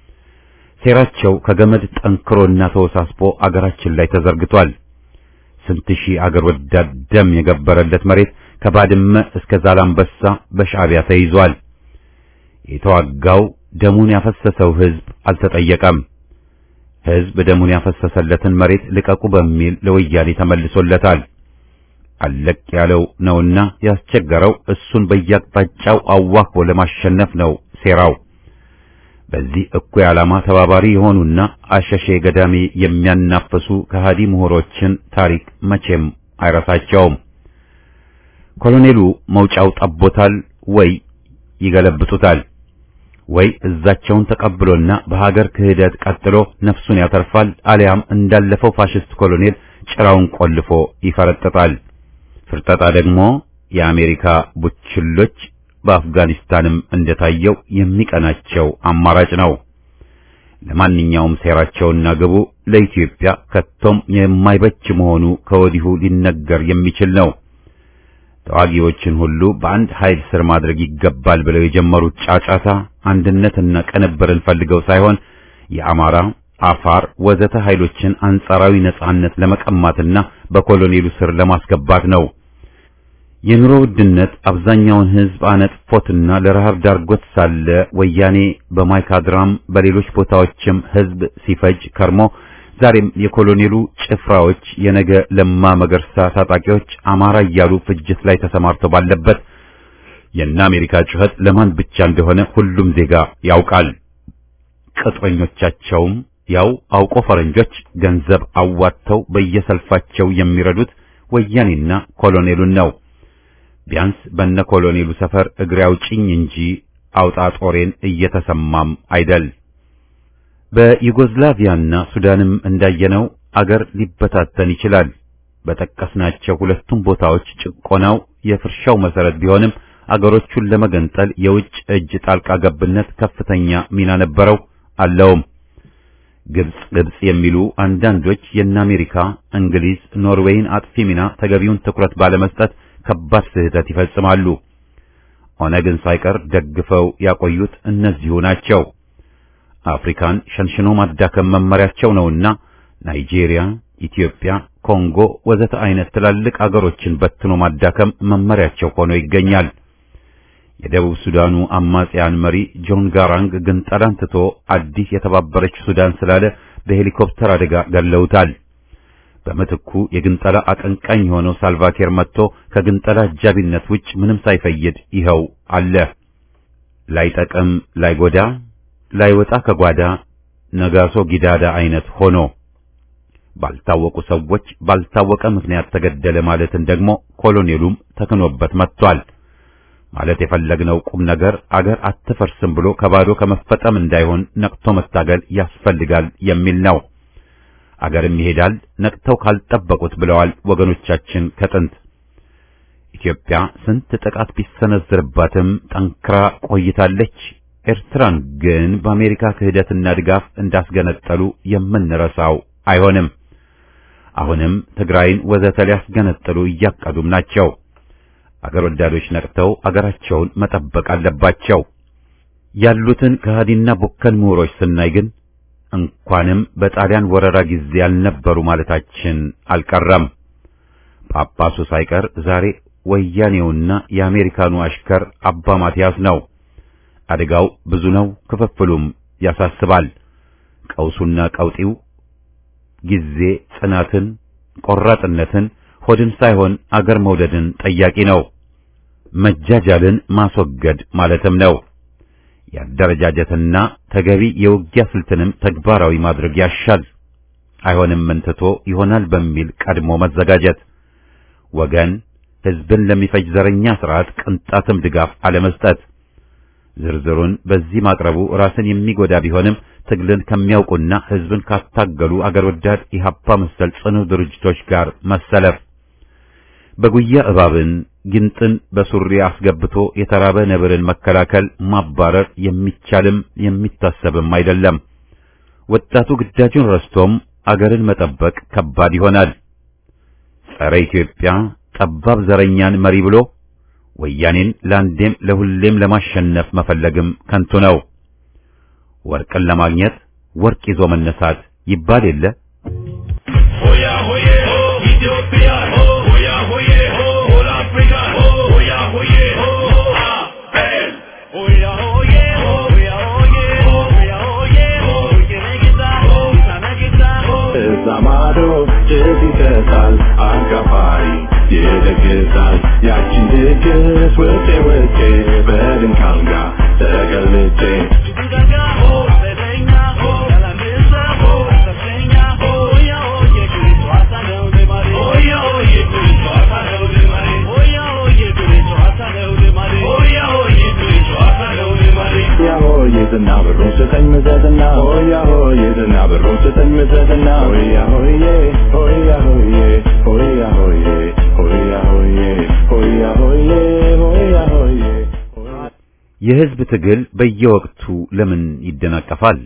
A: ሴራቸው ከገመድ ጠንክሮና ተወሳስቦ አገራችን ላይ ተዘርግቷል። ስንት ሺህ አገር ወዳድ ደም የገበረለት መሬት ከባድመ እስከ ዛላምበሳ በሻዕቢያ ተይዟል። የተዋጋው ደሙን ያፈሰሰው ህዝብ አልተጠየቀም። ህዝብ ደሙን ያፈሰሰለትን መሬት ልቀቁ በሚል ለወያኔ ተመልሶለታል። አለቅ ያለው ነውና ያስቸገረው እሱን በየአቅጣጫው አዋክቦ ለማሸነፍ ነው ሴራው። በዚህ እኩይ ዓላማ ተባባሪ የሆኑና አሸሼ ገዳሜ የሚያናፍሱ ከሃዲ ምሁሮችን ታሪክ መቼም አይረሳቸውም። ኮሎኔሉ መውጫው ጠቦታል ወይ ይገለብጡታል፣ ወይ እዛቸውን ተቀብሎና በሀገር ክህደት ቀጥሎ ነፍሱን ያተርፋል፣ አሊያም እንዳለፈው ፋሽስት ኮሎኔል ጭራውን ቆልፎ ይፈረጥጣል። ፍርጠጣ ደግሞ የአሜሪካ ቡችሎች በአፍጋኒስታንም እንደታየው የሚቀናቸው አማራጭ ነው። ለማንኛውም ሴራቸውና ግቡ ለኢትዮጵያ ከቶም የማይበጅ መሆኑ ከወዲሁ ሊነገር የሚችል ነው። ተዋጊዎችን ሁሉ በአንድ ኃይል ስር ማድረግ ይገባል ብለው የጀመሩት ጫጫታ አንድነትና ቅንብርን ፈልገው ሳይሆን የአማራ፣ አፋር ወዘተ ኃይሎችን አንጻራዊ ነጻነት ለመቀማትና በኮሎኔሉ ስር ለማስገባት ነው። የኑሮ ውድነት አብዛኛውን ሕዝብ አነጥፎትና ለረሃብ ዳርጎት ሳለ ወያኔ በማይካድራም በሌሎች ቦታዎችም ሕዝብ ሲፈጅ ከርሞ ዛሬም የኮሎኔሉ ጭፍራዎች የነገ ለማ መገርሳ ታጣቂዎች አማራ እያሉ ፍጅት ላይ ተሰማርተው ባለበት የእነ አሜሪካ ጩኸት ለማን ብቻ እንደሆነ ሁሉም ዜጋ ያውቃል። ቅጥረኞቻቸውም ያው አውቆ ፈረንጆች ገንዘብ አዋጥተው በየሰልፋቸው የሚረዱት ወያኔና ኮሎኔሉን ነው። ቢያንስ በነ ኮሎኔሉ ሰፈር እግሬ አውጭኝ እንጂ አውጣ ጦሬን እየተሰማም አይደል። በዩጎዝላቪያና ሱዳንም እንዳየነው አገር ሊበታተን ይችላል። በጠቀስናቸው ሁለቱም ቦታዎች ጭቆናው የፍርሻው መሰረት ቢሆንም አገሮቹን ለመገንጠል የውጭ እጅ ጣልቃ ገብነት ከፍተኛ ሚና ነበረው አለውም። ግብጽ ግብጽ የሚሉ አንዳንዶች የእነ አሜሪካ፣ እንግሊዝ፣ ኖርዌይን አጥፊ ሚና ተገቢውን ትኩረት ባለመስጠት ከባድ ስህተት ይፈጽማሉ። ኦነግን ሳይቀር ደግፈው ያቆዩት እነዚሁ ናቸው። አፍሪካን ሸንሽኖ ማዳከም መመሪያቸው ነውና ናይጄሪያ፣ ኢትዮጵያ፣ ኮንጎ ወዘተ አይነት ትላልቅ አገሮችን በትኖ ማዳከም መመሪያቸው ሆኖ ይገኛል። የደቡብ ሱዳኑ አማጽያን መሪ ጆን ጋራንግ ግንጠላን ትቶ አዲስ የተባበረች ሱዳን ስላለ በሄሊኮፕተር አደጋ ገለውታል። በምትኩ የግንጠላ አቀንቃኝ የሆነው ሳልቫኪር መጥቶ ከግንጠላ አጃቢነት ውጭ ምንም ሳይፈይድ ይኸው አለ። ላይጠቅም ላይጎዳ ላይወጣ ከጓዳ ነጋሶ ጊዳዳ አይነት ሆኖ ባልታወቁ ሰዎች ባልታወቀ ምክንያት ተገደለ ማለትን ደግሞ ኮሎኔሉም ተክኖበት መጥቷል። ማለት የፈለግነው ቁም ነገር አገር አትፈርስም ብሎ ከባዶ ከመፈጠም እንዳይሆን ነቅቶ መታገል ያስፈልጋል የሚል ነው። አገርም ይሄዳል ነቅተው ካልጠበቁት ብለዋል ወገኖቻችን ከጥንት። ኢትዮጵያ ስንት ጥቃት ቢሰነዝርባትም ጠንክራ ቆይታለች። ኤርትራን ግን በአሜሪካ ክህደትና ድጋፍ እንዳስገነጠሉ የምንረሳው አይሆንም። አሁንም ትግራይን ወዘተ ሊያስገነጥሉ እያቀዱም ናቸው። አገር ወዳዶች ነቅተው አገራቸውን መጠበቅ አለባቸው። ያሉትን ከሃዲና ቡከን ምሁሮች ስናይ ግን እንኳንም በጣሊያን ወረራ ጊዜ ያልነበሩ ማለታችን አልቀረም። ጳጳሱ ሳይቀር ዛሬ ወያኔውና የአሜሪካኑ አሽከር አባ ማቲያስ ነው። አደጋው ብዙ ነው፣ ክፍፍሉም ያሳስባል። ቀውሱና ቀውጢው ጊዜ ጽናትን፣ ቆራጥነትን፣ ሆድን ሳይሆን አገር መውደድን ጠያቂ ነው። መጃጃልን ማስወገድ ማለትም ነው። የአደረጃጀትና ተገቢ የውጊያ ስልትንም ተግባራዊ ማድረግ ያሻል። አይሆንም እንትቶ ይሆናል በሚል ቀድሞ መዘጋጀት፣ ወገን ሕዝብን ለሚፈጅ ዘረኛ ስርዓት ቅንጣትም ድጋፍ አለመስጠት። ዝርዝሩን በዚህ ማቅረቡ ራስን የሚጎዳ ቢሆንም ትግልን ከሚያውቁና ሕዝብን ካታገሉ አገር ወዳድ ኢህአፓ መሰል ጽኑ ድርጅቶች ጋር መሰለፍ በጉያ እባብን ጊንጥን በሱሪ አስገብቶ የተራበ ነብርን መከላከል ማባረር የሚቻልም የሚታሰብም አይደለም። ወጣቱ ግዳጁን ረስቶም አገርን መጠበቅ ከባድ ይሆናል። ጸረ ኢትዮጵያ ጠባብ ዘረኛን መሪ ብሎ ወያኔን ለአንዴም ለሁሌም ለማሸነፍ መፈለግም ከንቱ ነው። ወርቅን ለማግኘት ወርቅ ይዞ መነሳት ይባል የለ።
F: ሆያ ሆዬ ሆ ኢትዮጵያ ሆ ሆያ ሆዬ ሆ ሆል አፍሪካ ሆ ሆያ ሆዬ ሆ አቤል ሆያ ሆዬ ሆ ሆያ ሆዬ ሆ ሆያ ሆዬ ሆ ጌታ ሆ ሳነጌታ ሆ
E: እዛ ማዶ ጭስ ይሰጣል አጋፋሪ ይደግሳል ያቺን ድግስ ውጤ ውጤ በድንክ አልጋ ተገልጬ
F: ዱጋጋ ሆ ሰደኛ ሆ ያላንሳ ሆ ሰፈኛ ሆ ሆያ ሆዬ ክሪስዋሳ ነው ደማሪ ሆያ ሆዬ ክሪስዋሳ ነው ደማሪ ሆያ ሆዬ ክሪስዋሳ ነው ደማሪ ሆያ ሆዬ ክሪስዋሳ ነው ደማሪ
E: ሆያ ሆዬ ዝና ብሩን ስጠኝ ምዘዝና ሆያ ሆዬ ዝና ብሩን ስጠኝ ምዘዝና ሆያ ሆዬ ሆያ ሆዬ ሆያ ሆዬ ሆያ ሆዬ ሆያ ሆዬ ሆያ ሆዬ
A: የሕዝብ ትግል በየወቅቱ ለምን ይደናቀፋል?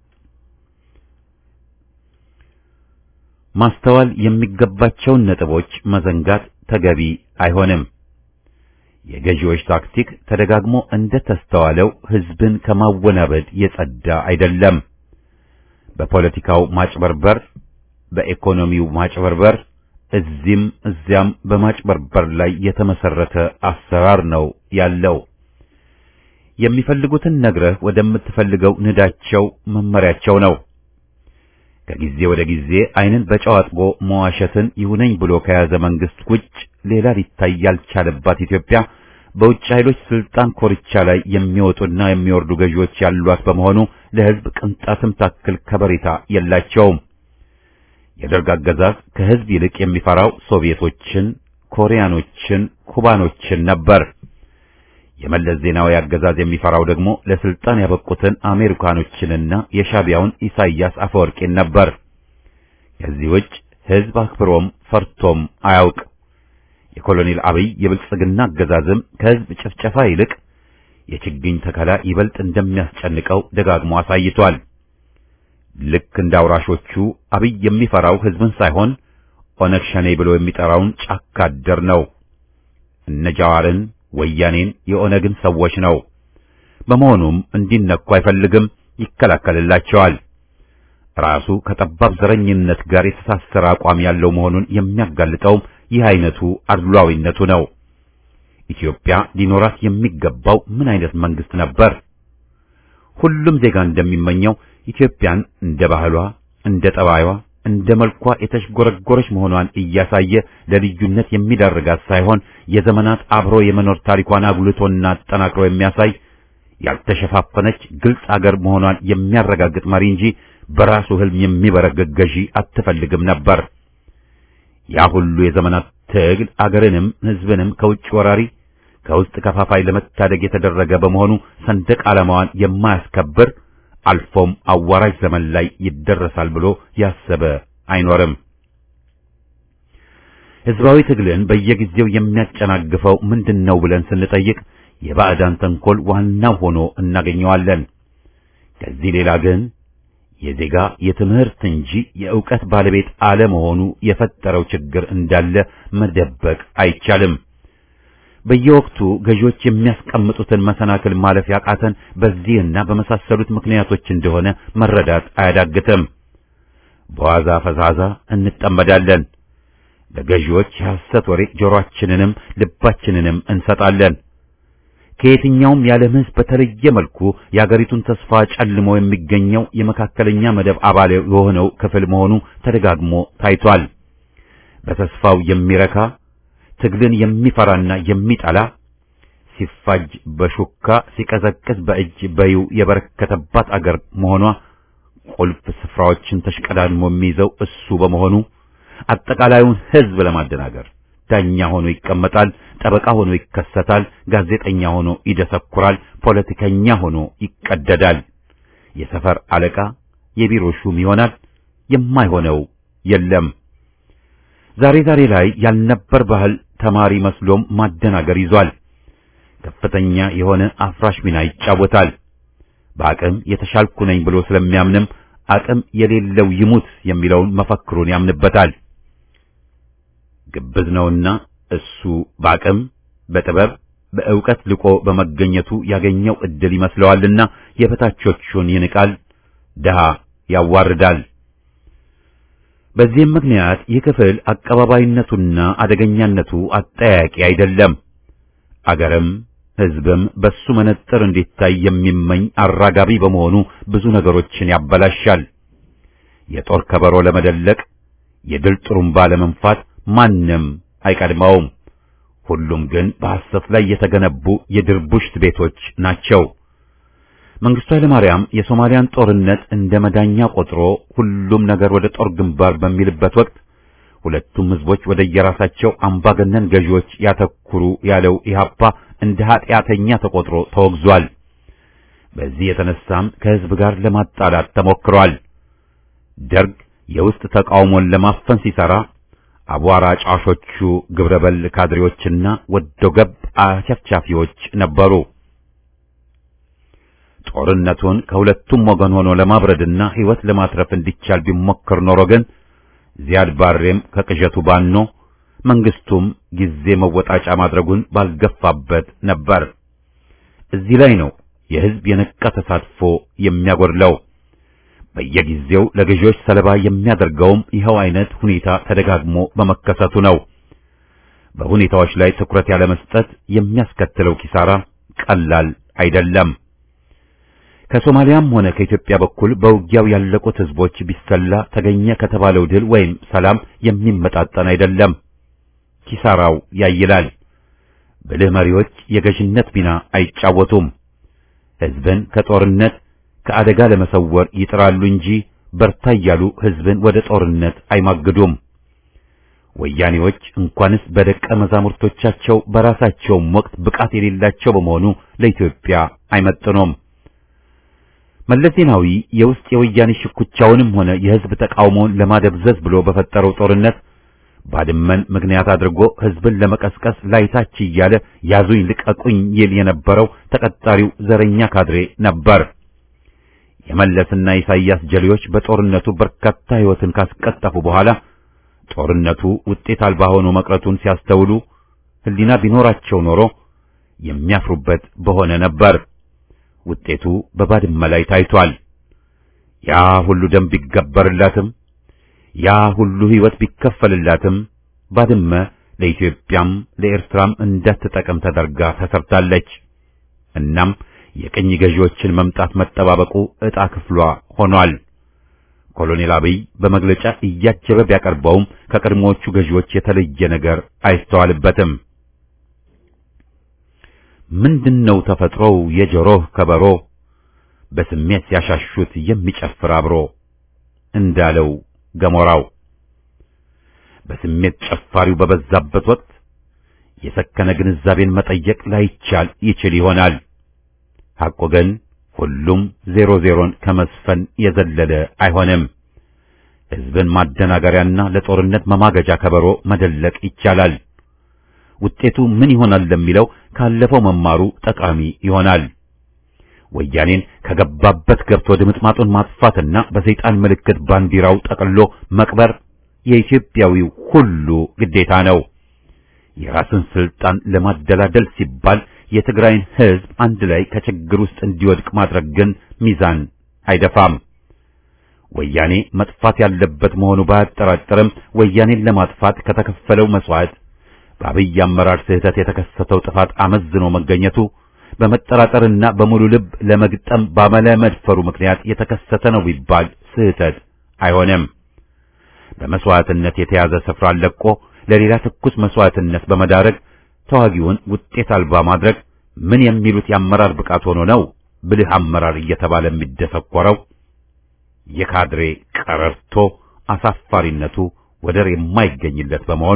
A: ማስተዋል የሚገባቸውን ነጥቦች መዘንጋት ተገቢ አይሆንም። የገዢዎች ታክቲክ ተደጋግሞ እንደ ተስተዋለው ሕዝብን ከማወናበድ የጸዳ አይደለም። በፖለቲካው ማጭበርበር፣ በኢኮኖሚው ማጭበርበር፣ እዚህም እዚያም በማጭበርበር ላይ የተመሰረተ አሰራር ነው ያለው። የሚፈልጉትን ነግረህ ወደምትፈልገው ንዳቸው መመሪያቸው ነው። ከጊዜ ወደ ጊዜ ዓይንን በጨው አጥቦ መዋሸትን ይሁነኝ ብሎ ከያዘ መንግስት ውጭ ሌላ ሊታይ ያልቻለባት ኢትዮጵያ በውጭ ኃይሎች ስልጣን ኮርቻ ላይ የሚወጡና የሚወርዱ ገዢዎች ያሏት በመሆኑ ለሕዝብ ቅንጣትም ታክል ከበሬታ የላቸውም። የደርግ አገዛዝ ከሕዝብ ይልቅ የሚፈራው ሶቪየቶችን፣ ኮሪያኖችን፣ ኩባኖችን ነበር። የመለስ ዜናዊ አገዛዝ የሚፈራው ደግሞ ለስልጣን ያበቁትን አሜሪካኖችንና የሻቢያውን ኢሳይያስ አፈወርቂን ነበር። ከዚህ ውጭ ሕዝብ አክብሮም ፈርቶም አያውቅ። የኮሎኔል አብይ የብልጽግና አገዛዝም ከሕዝብ ጭፍጨፋ ይልቅ የችግኝ ተከላ ይበልጥ እንደሚያስጨንቀው ደጋግሞ አሳይቷል። ልክ እንደ አውራሾቹ አብይ የሚፈራው ህዝብን ሳይሆን ኦነግ ሸኔ ብሎ የሚጠራውን ጫካ አደር ነው። እነ ጃዋርን፣ ወያኔን፣ የኦነግን ሰዎች ነው። በመሆኑም እንዲነኩ አይፈልግም፣ ይከላከልላቸዋል። ራሱ ከጠባብ ዘረኝነት ጋር የተሳሰረ አቋም ያለው መሆኑን የሚያጋልጠውም ይህ አይነቱ አድሏዊነቱ ነው። ኢትዮጵያ ሊኖራት የሚገባው ምን አይነት መንግስት ነበር? ሁሉም ዜጋ እንደሚመኘው ኢትዮጵያን እንደ ባህሏ፣ እንደ ጠባይዋ፣ እንደ መልኳ የተሽጎረጎረች መሆኗን እያሳየ ለልዩነት የሚዳርጋት ሳይሆን የዘመናት አብሮ የመኖር ታሪኳን አጉልቶና አጠናክሮ የሚያሳይ ያልተሸፋፈነች ግልጽ አገር መሆኗን የሚያረጋግጥ መሪ እንጂ በራሱ ህልም የሚበረገግ ገዢ አትፈልግም ነበር። ያ ሁሉ የዘመናት ትግል አገርንም ህዝብንም ከውጭ ወራሪ ከውስጥ ከፋፋይ ለመታደግ የተደረገ በመሆኑ ሰንደቅ ዓላማዋን የማያስከብር አልፎም አዋራጅ ዘመን ላይ ይደረሳል ብሎ ያሰበ አይኖርም። ህዝባዊ ትግልን በየጊዜው የሚያጨናግፈው ምንድነው ብለን ስንጠይቅ የባዕዳን ተንኮል ዋናው ሆኖ እናገኘዋለን። ከዚህ ሌላ ግን የዜጋ የትምህርት እንጂ የእውቀት ባለቤት አለመሆኑ የፈጠረው ችግር እንዳለ መደበቅ አይቻልም። በየወቅቱ ገዢዎች የሚያስቀምጡትን መሰናክል ማለፍ ያቃተን በዚህና በመሳሰሉት ምክንያቶች እንደሆነ መረዳት አያዳግትም። በዋዛ ፈዛዛ እንጠመዳለን። ለገዢዎች የሐሰት ወሬ ጆሮአችንንም ልባችንንም እንሰጣለን። ከየትኛውም የዓለም ሕዝብ በተለየ መልኩ የአገሪቱን ተስፋ ጨልሞ የሚገኘው የመካከለኛ መደብ አባል የሆነው ክፍል መሆኑ ተደጋግሞ ታይቷል። በተስፋው የሚረካ ትግልን የሚፈራና የሚጠላ ሲፋጅ በሹካ ሲቀዘቅዝ በእጅ በዩ የበረከተባት አገር መሆኗ ቁልፍ ስፍራዎችን ተሽቀዳድሞ የሚይዘው እሱ በመሆኑ አጠቃላዩን ሕዝብ ለማደናገር ዳኛ ሆኖ ይቀመጣል፣ ጠበቃ ሆኖ ይከሰታል፣ ጋዜጠኛ ሆኖ ይደሰኩራል፣ ፖለቲከኛ ሆኖ ይቀደዳል፣ የሰፈር አለቃ፣ የቢሮ ሹም ይሆናል። የማይሆነው የለም። ዛሬ ዛሬ ላይ ያልነበር ባህል ተማሪ መስሎም ማደናገር ይዟል። ከፍተኛ የሆነ አፍራሽ ሚና ይጫወታል። በአቅም የተሻልኩ ነኝ ብሎ ስለሚያምንም አቅም የሌለው ይሙት የሚለውን መፈክሩን ያምንበታል። ግብዝ ነውና እሱ በአቅም በጥበብ በእውቀት ልቆ በመገኘቱ ያገኘው እድል ይመስለዋልና የበታቾቹን ይንቃል፣ ድሃ ያዋርዳል። በዚህም ምክንያት ይህ ክፍል አቀባባይነቱና አደገኛነቱ አጠያቂ አይደለም። አገርም ሕዝብም በሱ መነጥር እንዲታይ የሚመኝ አራጋቢ በመሆኑ ብዙ ነገሮችን ያበላሻል። የጦር ከበሮ ለመደለቅ የድል ጥሩምባ ለመንፋት ማንም አይቀድመውም። ሁሉም ግን በሐሰት ላይ የተገነቡ የድርቡሽት ቤቶች ናቸው። መንግስቱ ኃይለማርያም የሶማሊያን ጦርነት እንደ መዳኛ ቆጥሮ ሁሉም ነገር ወደ ጦር ግንባር በሚልበት ወቅት ሁለቱም ህዝቦች ወደ የራሳቸው አምባገነን ገዢዎች ያተኩሩ ያለው ኢህአፓ እንደ ኃጢአተኛ ተቆጥሮ ተወግዟል። በዚህ የተነሳም ከህዝብ ጋር ለማጣላት ተሞክሯል። ደርግ የውስጥ ተቃውሞን ለማፈን ሲሰራ አቧራ ጫሾቹ ግብረበል ካድሬዎችና ወዶ ገብ አቸፍቻፊዎች ነበሩ። ጦርነቱን ከሁለቱም ወገን ሆኖ ለማብረድና ህይወት ለማትረፍ እንዲቻል ቢሞክር ኖሮ ግን ዚያድ ባሬም ከቅዠቱ ባኖ መንግስቱም ጊዜ መወጣጫ ማድረጉን ባልገፋበት ነበር። እዚህ ላይ ነው የህዝብ የነቃ ተሳትፎ የሚያጎድለው። በየጊዜው ለገዢዎች ሰለባ የሚያደርገውም ይኸው አይነት ሁኔታ ተደጋግሞ በመከሰቱ ነው። በሁኔታዎች ላይ ትኩረት ያለመስጠት የሚያስከትለው ኪሳራ ቀላል አይደለም። ከሶማሊያም ሆነ ከኢትዮጵያ በኩል በውጊያው ያለቁት ህዝቦች ቢሰላ ተገኘ ከተባለው ድል ወይም ሰላም የሚመጣጠን አይደለም። ኪሳራው ያይላል። ብልህ መሪዎች የገዥነት ሚና አይጫወቱም። ህዝብን ከጦርነት ከአደጋ ለመሰወር ይጥራሉ እንጂ በርታ እያሉ ህዝብን ወደ ጦርነት አይማግዱም። ወያኔዎች እንኳንስ በደቀ መዛሙርቶቻቸው በራሳቸውም ወቅት ብቃት የሌላቸው በመሆኑ ለኢትዮጵያ አይመጥኑም። መለስ ዜናዊ የውስጥ የወያኔ ሽኩቻውንም ሆነ የህዝብ ተቃውሞውን ለማደብዘዝ ብሎ በፈጠረው ጦርነት ባድመን ምክንያት አድርጎ ህዝብን ለመቀስቀስ ላይታች እያለ ያዙኝ ልቀቁኝ ይል የነበረው ተቀጣሪው ዘረኛ ካድሬ ነበር። የመለስና ኢሳይያስ ጀሌዎች በጦርነቱ በርካታ ሕይወትን ካስቀጠፉ በኋላ ጦርነቱ ውጤት አልባ ሆኖ መቅረቱን ሲያስተውሉ ሕሊና ቢኖራቸው ኖሮ የሚያፍሩበት በሆነ ነበር። ውጤቱ በባድመ ላይ ታይቷል። ያ ሁሉ ደም ቢገበርላትም ያ ሁሉ ሕይወት ቢከፈልላትም ባድመ ለኢትዮጵያም ለኤርትራም እንዳትጠቅም ተደርጋ ተሰርታለች። እናም የቅኝ ገዢዎችን መምጣት መጠባበቁ ዕጣ ክፍሏ ሆኗል። ኮሎኔል አብይ በመግለጫ እያጀበ ቢያቀርበውም ከቀድሞዎቹ ገዢዎች የተለየ ነገር አይስተዋልበትም። ምንድነው ተፈጥሮው የጆሮህ ከበሮ በስሜት ሲያሻሹት የሚጨፍር አብሮ እንዳለው ገሞራው በስሜት ጨፋሪው በበዛበት ወቅት የሰከነ ግንዛቤን መጠየቅ ላይቻል ይችል ይሆናል። ሐቆ ግን ሁሉም ዜሮ ዜሮን ከመስፈን የዘለለ አይሆንም። ሕዝብን ማደናገሪያና ለጦርነት መማገጃ ከበሮ መደለቅ ይቻላል። ውጤቱ ምን ይሆናል ለሚለው ካለፈው መማሩ ጠቃሚ ይሆናል። ወያኔን ከገባበት ገብቶ ድምጥማጡን ማጥፋትና በሰይጣን ምልክት ባንዲራው ጠቅሎ መቅበር የኢትዮጵያዊው ሁሉ ግዴታ ነው። የራስን ስልጣን ለማደላደል ሲባል የትግራይን ሕዝብ አንድ ላይ ከችግር ውስጥ እንዲወድቅ ማድረግ ግን ሚዛን አይደፋም። ወያኔ መጥፋት ያለበት መሆኑ ባያጠራጥርም ወያኔን ለማጥፋት ከተከፈለው መስዋዕት በአብይ አመራር ስህተት የተከሰተው ጥፋት አመዝኖ መገኘቱ በመጠራጠርና በሙሉ ልብ ለመግጠም ባለመድፈሩ ምክንያት የተከሰተ ነው ቢባል ስህተት አይሆንም። በመስዋዕትነት የተያዘ ስፍራ ለቆ ለሌላ ትኩስ መስዋዕትነት በመዳረግ ተዋጊውን ውጤት አልባ ማድረግ ምን የሚሉት የአመራር ብቃት ሆኖ ነው ብልህ አመራር እየተባለ የሚደሰኮረው? የካድሬ ቀረርቶ አሳፋሪነቱ ወደር የማይገኝለት በመሆኑ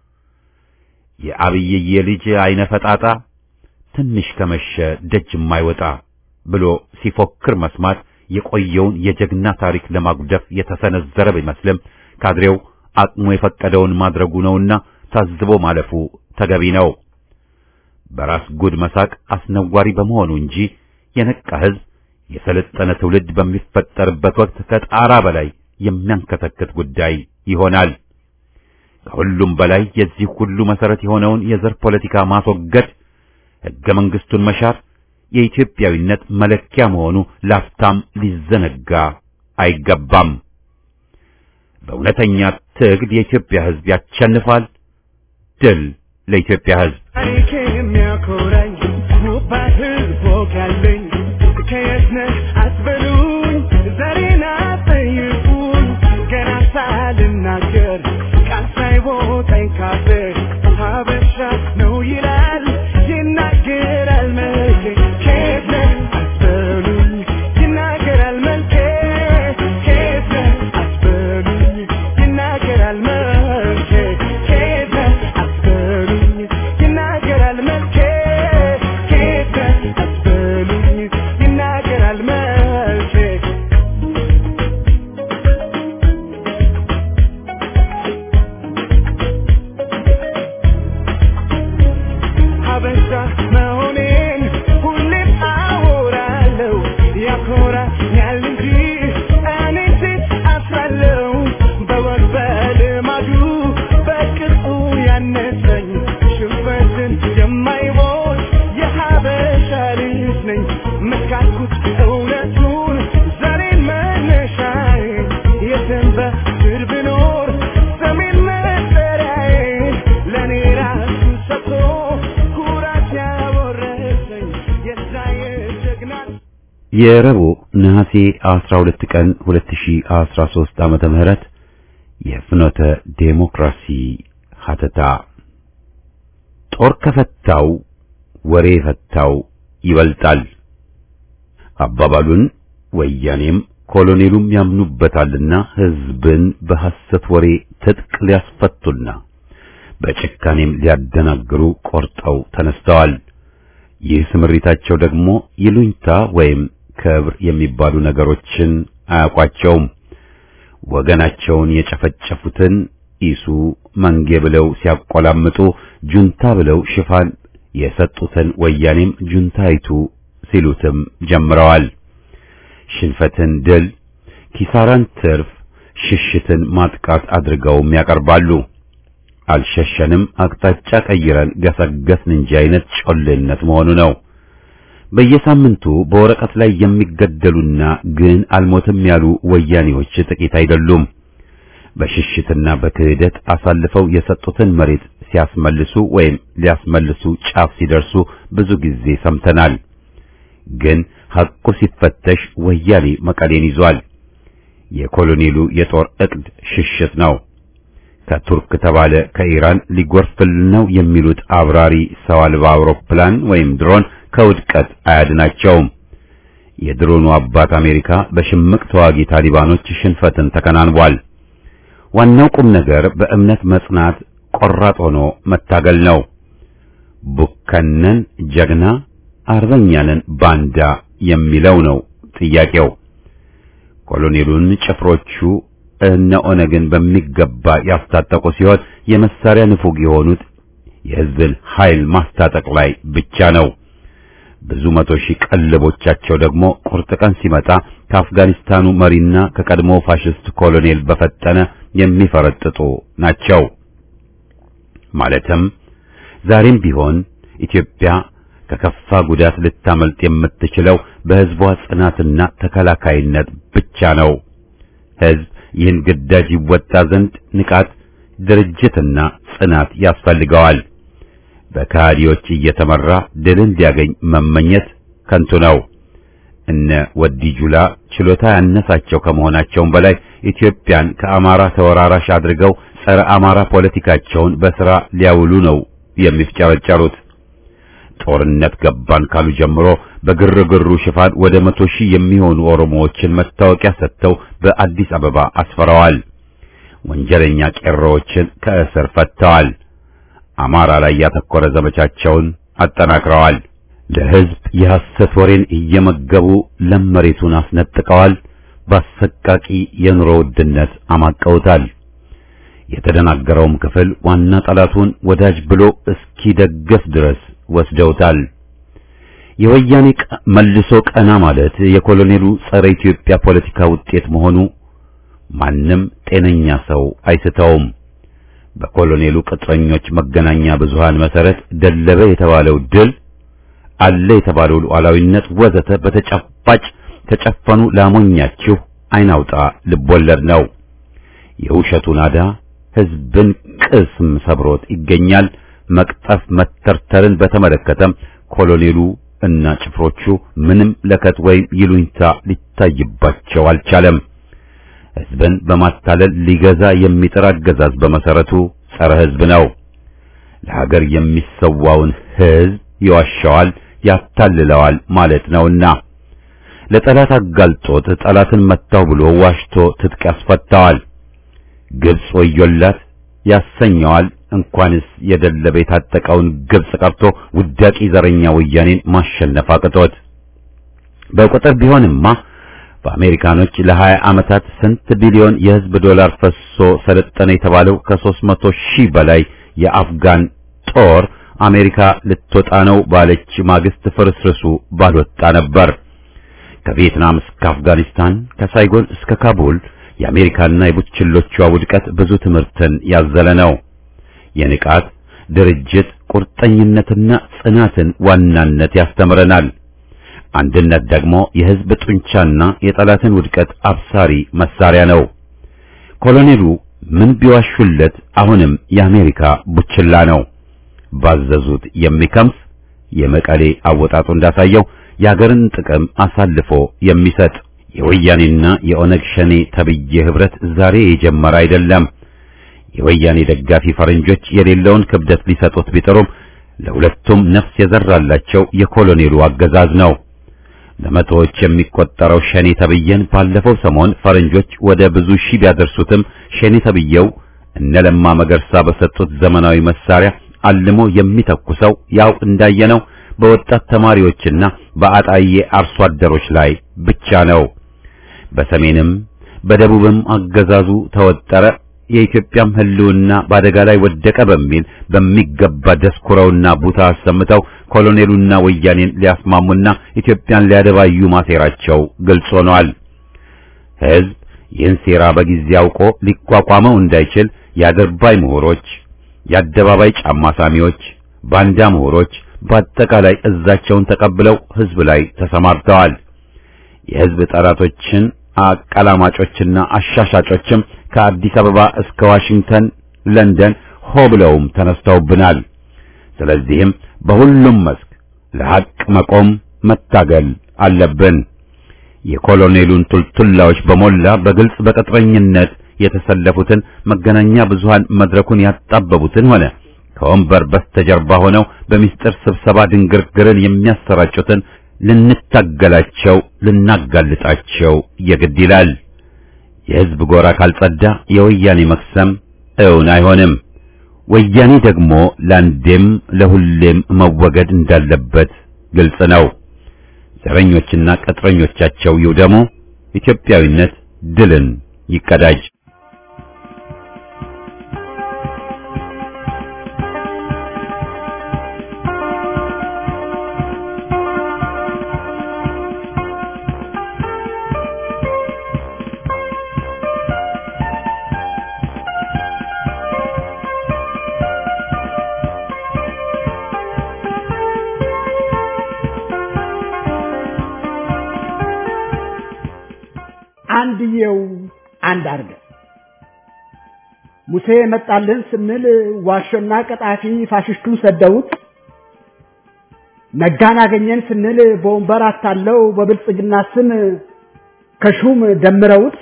A: የአብይዬ ልጅ አይነ ፈጣጣ ትንሽ ከመሸ ደጅ የማይወጣ ብሎ ሲፎክር መስማት የቆየውን የጀግና ታሪክ ለማጉደፍ የተሰነዘረ ቢመስልም ካድሬው አቅሙ የፈቀደውን ማድረጉ ነውና ታዝቦ ማለፉ ተገቢ ነው። በራስ ጉድ መሳቅ አስነዋሪ በመሆኑ እንጂ የነቃ ሕዝብ የሰለጠነ ትውልድ በሚፈጠርበት ወቅት ከጣራ በላይ የሚያንከተክት ጉዳይ ይሆናል። ከሁሉም በላይ የዚህ ሁሉ መሰረት የሆነውን የዘር ፖለቲካ ማስወገድ፣ ሕገ መንግሥቱን መሻር የኢትዮጵያዊነት መለኪያ መሆኑ ላፍታም ሊዘነጋ አይገባም። በእውነተኛ ትግል የኢትዮጵያ ሕዝብ ያሸንፋል። ድል ለኢትዮጵያ ሕዝብ!
G: ታሪክ የሚያኮራኝ ውብ ሕዝብ ወግ ያለኝ ከየት ነህ አትበሉኝ፣ ዛሬን አትጠይቁኝ። ገና ሳልናገር ቃል ሳይወጣኝ ካፌ ሀበሻ ነው ይላል ይናገራል መልኬ። ከየት ነህ አትበሉኝ፣ ይናገራል መልኬ። ከየት ነህ አትበሉኝ፣ ይናገራል መልኬ። ከየት ነህ አትበሉኝ፣ ይናገራል መልኬ። ከየት ነህ አትበሉኝ፣ ይናገራል መልኬ። ሀበሻ መሆኔን ሁሌም አወራለሁ። ያኮራኛል እንጂ እኔ ሴት አፍራለሁ። በወግ በልማዱ በቅርጹ ያነሰኝ ሽንፈትን የማይሞት የሀበሻ ልጅ ነኝ። መስካኩት እውነቱን ዛሬን መነሻዬ የትም በስር ብኖር ሰሜን መጠሪያዬ ለእኔ ራሱ ሰጥቶ ኩራት ያወረሰኝ የዛ የጀግና
A: የረቡዕ ነሐሴ 12 ቀን 2013 ዓመተ ምህረት የፍኖተ ዴሞክራሲ ሀተታ ጦር ከፈታው ወሬ ፈታው ይበልጣል አባባሉን ወያኔም ኮሎኔሉም ያምኑበታልና ሕዝብን በሐሰት ወሬ ትጥቅ ሊያስፈቱና በጭካኔም ሊያደናግሩ ቆርጠው ተነስተዋል። ይህ ስምሪታቸው ደግሞ ይሉኝታ ወይም ክብር የሚባሉ ነገሮችን አያውቋቸውም። ወገናቸውን የጨፈጨፉትን ኢሱ መንጌ ብለው ሲያቆላምጡ ጁንታ ብለው ሽፋን የሰጡትን ወያኔም ጁንታይቱ ሲሉትም ጀምረዋል። ሽንፈትን ድል፣ ኪሳራን ትርፍ፣ ሽሽትን ማጥቃት አድርገውም ያቀርባሉ። አልሸሸንም፣ አቅጣጫ ቀይረን ገሰገስን እንጂ አይነት ጮሌነት መሆኑ ነው። በየሳምንቱ በወረቀት ላይ የሚገደሉና ግን አልሞትም ያሉ ወያኔዎች ጥቂት አይደሉም። በሽሽትና በክህደት አሳልፈው የሰጡትን መሬት ሲያስመልሱ ወይም ሊያስመልሱ ጫፍ ሲደርሱ ብዙ ጊዜ ሰምተናል። ግን ሐቁ ሲፈተሽ ወያኔ መቀሌን ይዟል። የኮሎኔሉ የጦር ዕቅድ ሽሽት ነው። ከቱርክ ተባለ ከኢራን ሊጎርፍል ነው የሚሉት አብራሪ ሰው አልባ አውሮፕላን ወይም ድሮን ከውድቀት አያድናቸውም። የድሮኑ አባት አሜሪካ በሽምቅ ተዋጊ ታሊባኖች ሽንፈትን ተከናንቧል። ዋናው ቁም ነገር በእምነት መጽናት፣ ቆራጥ ሆኖ መታገል ነው። ቡከነን ጀግና፣ አርበኛንን ባንዳ የሚለው ነው ጥያቄው። ኮሎኔሉን ጭፍሮቹ እነ ኦነግን በሚገባ ያስታጠቁ ሲሆን የመሳሪያ ንፉግ የሆኑት የሕዝብን ኃይል ማስታጠቅ ላይ ብቻ ነው። ብዙ መቶ ሺህ ቀለቦቻቸው ደግሞ ቁርጥ ቀን ሲመጣ ከአፍጋኒስታኑ መሪና ከቀድሞ ፋሽስት ኮሎኔል በፈጠነ የሚፈረጥጡ ናቸው። ማለትም ዛሬም ቢሆን ኢትዮጵያ ከከፋ ጉዳት ልታመልጥ የምትችለው በሕዝቧ ጽናትና ተከላካይነት ብቻ ነው። ሕዝብ ይህን ግዳጅ ይወጣ ዘንድ ንቃት፣ ድርጅትና ጽናት ያስፈልገዋል። በካዲዎች እየተመራ ድልን ሊያገኝ መመኘት ከንቱ ነው። እነ ወዲ ጁላ ችሎታ ያነሳቸው ከመሆናቸውም በላይ ኢትዮጵያን ከአማራ ተወራራሽ አድርገው ጸረ አማራ ፖለቲካቸውን በሥራ ሊያውሉ ነው የሚፍጨረጨሩት። ጦርነት ገባን ካሉ ጀምሮ በግርግሩ ሽፋን ወደ መቶ ሺህ የሚሆኑ ኦሮሞዎችን መታወቂያ ሰጥተው በአዲስ አበባ አስፈረዋል። ወንጀለኛ ቄሮዎችን ከእስር ፈትተዋል። አማራ ላይ ያተኮረ ዘመቻቸውን አጠናክረዋል። ለሕዝብ የሐሰት ወሬን እየመገቡ ለም መሬቱን አስነጥቀዋል። በአሰቃቂ የኑሮ ውድነት አማቀውታል። የተደናገረውም ክፍል ዋና ጠላቱን ወዳጅ ብሎ እስኪደገፍ ድረስ ወስደውታል። የወያኔ መልሶ ቀና ማለት የኮሎኔሉ ጸረ ኢትዮጵያ ፖለቲካ ውጤት መሆኑ ማንም ጤነኛ ሰው አይስተውም። በኮሎኔሉ ቅጥረኞች መገናኛ ብዙሃን መሰረት ደለበ የተባለው ድል አለ የተባለው ሉዓላዊነት ወዘተ በተጨባጭ ተጨፈኑ ላሞኛችሁ አይናውጣ ልቦለድ ነው። የውሸቱ ናዳ ሕዝብን ቅስም ሰብሮት ይገኛል። መቅጠፍ መተርተርን በተመለከተም ኮሎኔሉ እና ጭፍሮቹ ምንም ለከት ወይም ይሉኝታ ሊታይባቸው አልቻለም። ሕዝብን በማታለል ሊገዛ የሚጥር አገዛዝ በመሰረቱ ጸረ ሕዝብ ነው። ለሀገር የሚሰዋውን ሕዝብ ይዋሻዋል፣ ያታልለዋል ማለት ነውና ለጠላት አጋልጦት ጠላትን መታው ብሎ ዋሽቶ ትጥቅ ያስፈታዋል። ግብጽ ወዮላት ያሰኘዋል። እንኳንስ የደለበ የታጠቀውን ግብጽ ቀርቶ ውዳቂ ዘረኛ ወያኔን ማሸነፍ አቅቶት በቁጥር ቢሆንማ በአሜሪካኖች ለሀያ ዓመታት ስንት ቢሊዮን የሕዝብ ዶላር ፈሶ ሰለጠነ የተባለው ከሦስት መቶ ሺህ በላይ የአፍጋን ጦር አሜሪካ ልትወጣ ነው ባለች ማግስት ፍርስርሱ ባልወጣ ነበር። ከቪየትናም እስከ አፍጋኒስታን ከሳይጎን እስከ ካቡል የአሜሪካና የቡችሎቿ ውድቀት ብዙ ትምህርትን ያዘለ ነው። የንቃት ድርጅት ቁርጠኝነትና ጽናትን ዋናነት ያስተምረናል። አንድነት ደግሞ የሕዝብ ጡንቻና የጠላትን ውድቀት አብሳሪ መሳሪያ ነው። ኮሎኔሉ ምን ቢዋሹለት አሁንም የአሜሪካ ቡችላ ነው። ባዘዙት የሚከምስ የመቀሌ አወጣጡ እንዳሳየው የአገርን ጥቅም አሳልፎ የሚሰጥ የወያኔና የኦነግ ሸኔ ተብዬ ህብረት ዛሬ የጀመረ አይደለም። የወያኔ ደጋፊ ፈረንጆች የሌለውን ክብደት ሊሰጡት ቢጥሩም ለሁለቱም ነፍስ የዘራላቸው የኮሎኔሉ አገዛዝ ነው። ለመቶዎች የሚቆጠረው ሸኔ ተብዬን ባለፈው ሰሞን ፈረንጆች ወደ ብዙ ሺህ ቢያደርሱትም ሸኔ ተብዬው እነ ለማ መገርሳ በሰጡት ዘመናዊ መሳሪያ አልሞ የሚተኩሰው ያው እንዳየነው በወጣት ተማሪዎችና በአጣዬ አርሶ አደሮች ላይ ብቻ ነው። በሰሜንም በደቡብም አገዛዙ ተወጠረ። የኢትዮጵያም ሕልውና በአደጋ ላይ ወደቀ በሚል በሚገባ ደስኩረውና ቡታ አሰምተው ኮሎኔሉና ወያኔን ሊያስማሙና ኢትዮጵያን ሊያደባዩ ማሴራቸው ግልጽ ሆኗል። ሕዝብ ይህን ሴራ በጊዜ አውቆ ሊቋቋመው እንዳይችል የአድርባይ ምሁሮች፣ የአደባባይ ጫማ ሳሚዎች፣ ባንዳ ምሁሮች በአጠቃላይ እዛቸውን ተቀብለው ሕዝብ ላይ ተሰማርተዋል። የሕዝብ ጠላቶችን አቀላማጮችና አሻሻጮችም ከአዲስ አበባ እስከ ዋሽንግተን፣ ለንደን ሆ ብለውም ተነስተውብናል። ስለዚህም በሁሉም መስክ ለሐቅ መቆም መታገል አለብን። የኮሎኔሉን ቱልቱላዎች በሞላ በግልጽ በቅጥረኝነት የተሰለፉትን መገናኛ ብዙሃን መድረኩን ያጣበቡትን ሆነ ከወንበር በስተጀርባ ሆነው በሚስጥር ስብሰባ ድንግርግርን የሚያሰራጩትን ልንታገላቸው ልናጋልጣቸው የግድ ይላል። የሕዝብ ጎራ ካልጸዳ የወያኔ መክሰም እውን አይሆንም። ወያኔ ደግሞ ለአንዴም ለሁሌም መወገድ እንዳለበት ግልጽ ነው። ዘረኞችና ቅጥረኞቻቸው ይውደሙ። ኢትዮጵያዊነት ድልን ይቀዳጅ።
H: አንድየው አንድ አርገ ሙሴ መጣልን ስንል ዋሾና ቀጣፊ ፋሽስቱን ሰደውት ነጋን አገኘን ስንል በወንበር አታለው በብልጽግና ስም ከሹም ደምረውት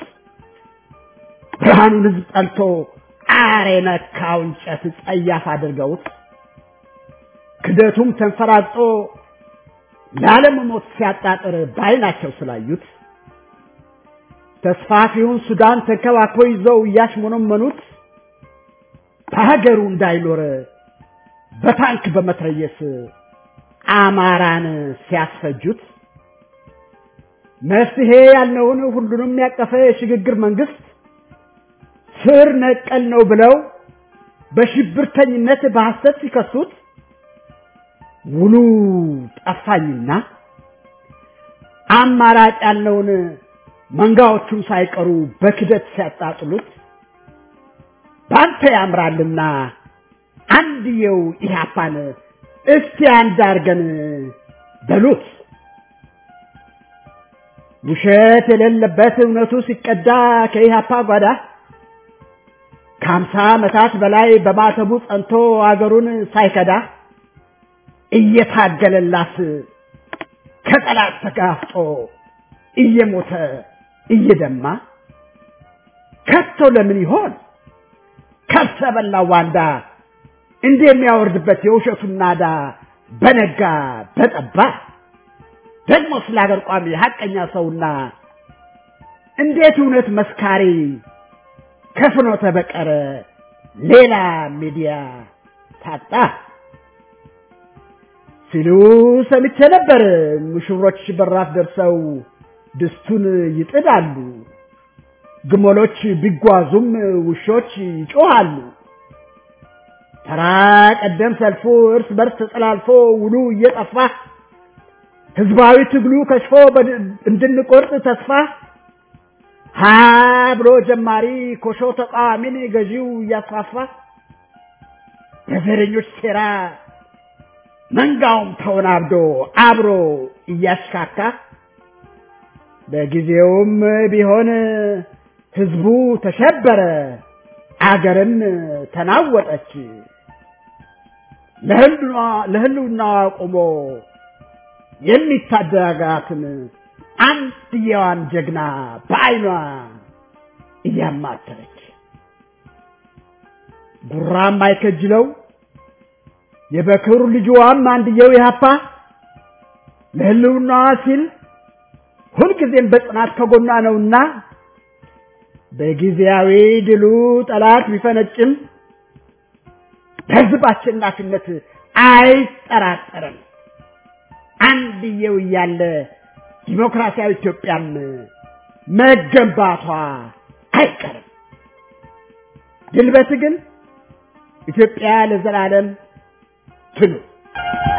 H: ብርሃኑን ህዝብ ጠልቶ አሬ ነካው እንጨት ጸያፍ አድርገውት ክደቱም ተንፈራጦ ለዓለም ሞት ሲያጣጥር ባይናቸው ስላዩት ተስፋፊውን ሱዳን ተንከባክቦ ይዘው እያሽሞነመኑት በሀገሩ እንዳይኖር በታንክ በመትረየስ አማራን ሲያስፈጁት መፍትሄ ያልነውን ሁሉንም ያቀፈ የሽግግር መንግስት ስር ነቀል ነው ብለው በሽብርተኝነት በሐሰት ሲከሱት ውሉ ጠፋኝና አማራጭ ያልነውን መንጋዎቹን ሳይቀሩ በክደት ሲያጣጥሉት ባንተ ያምራልና አንድየው ኢህአፓን እስቲ አንድ አርገን በሉት። ውሸት የሌለበት እውነቱ ሲቀዳ ከኢህአፓ ጓዳ ከሀምሳ ዓመታት በላይ በማተቡ ጸንቶ አገሩን ሳይከዳ እየታገለላት ከጠላት ተጋፍጦ እየሞተ እየደማ ከቶ ለምን ይሆን ከብሰ በላው ዋንዳ እንደሚያወርድበት የውሸቱን ናዳ በነጋ በጠባ ደግሞ ስለ ሀገር ቋሚ ሀቀኛ ሰውና እንዴት እውነት መስካሪ ከፍኖተ በቀረ ሌላ ሚዲያ ታጣ ሲሉ ሰምቼ ነበር። ሙሽሮች በራፍ ደርሰው ድስቱን ይጥዳሉ። ግመሎች ቢጓዙም ውሾች ይጮሃሉ። ተራ ቀደም ሰልፉ እርስ በርስ ተጠላልፎ ውሉ እየጠፋ ህዝባዊ ትግሉ ከሽፎ እንድንቆርጥ ተስፋ ሀ ብሎ ጀማሪ ኮሾ ተቃዋሚን ገዢው እያስፋፋ በዘረኞች ሴራ መንጋውም ተወናብዶ አብሮ እያሽካካ በጊዜውም ቢሆን ህዝቡ ተሸበረ፣ አገርም ተናወጠች። ለህልውናዋ ቆሞ የሚታደጋትን አንድየዋን ጀግና በዓይኗ እያማተረች ጉራም አይከጅለው የበክሩ ልጅዋም አንድየው ኢህአፓ ለህልውናዋ ሲል ሁልጊዜም በጽናት ከጎኗ ነውና በጊዜያዊ ድሉ ጠላት ቢፈነጭም በህዝብ አሸናፊነት አይጠራጠርም። አንድየው እያለ ዲሞክራሲያዊ ኢትዮጵያም መገንባቷ አይቀርም። ድል በትግል ኢትዮጵያ ለዘላለም ትኑር።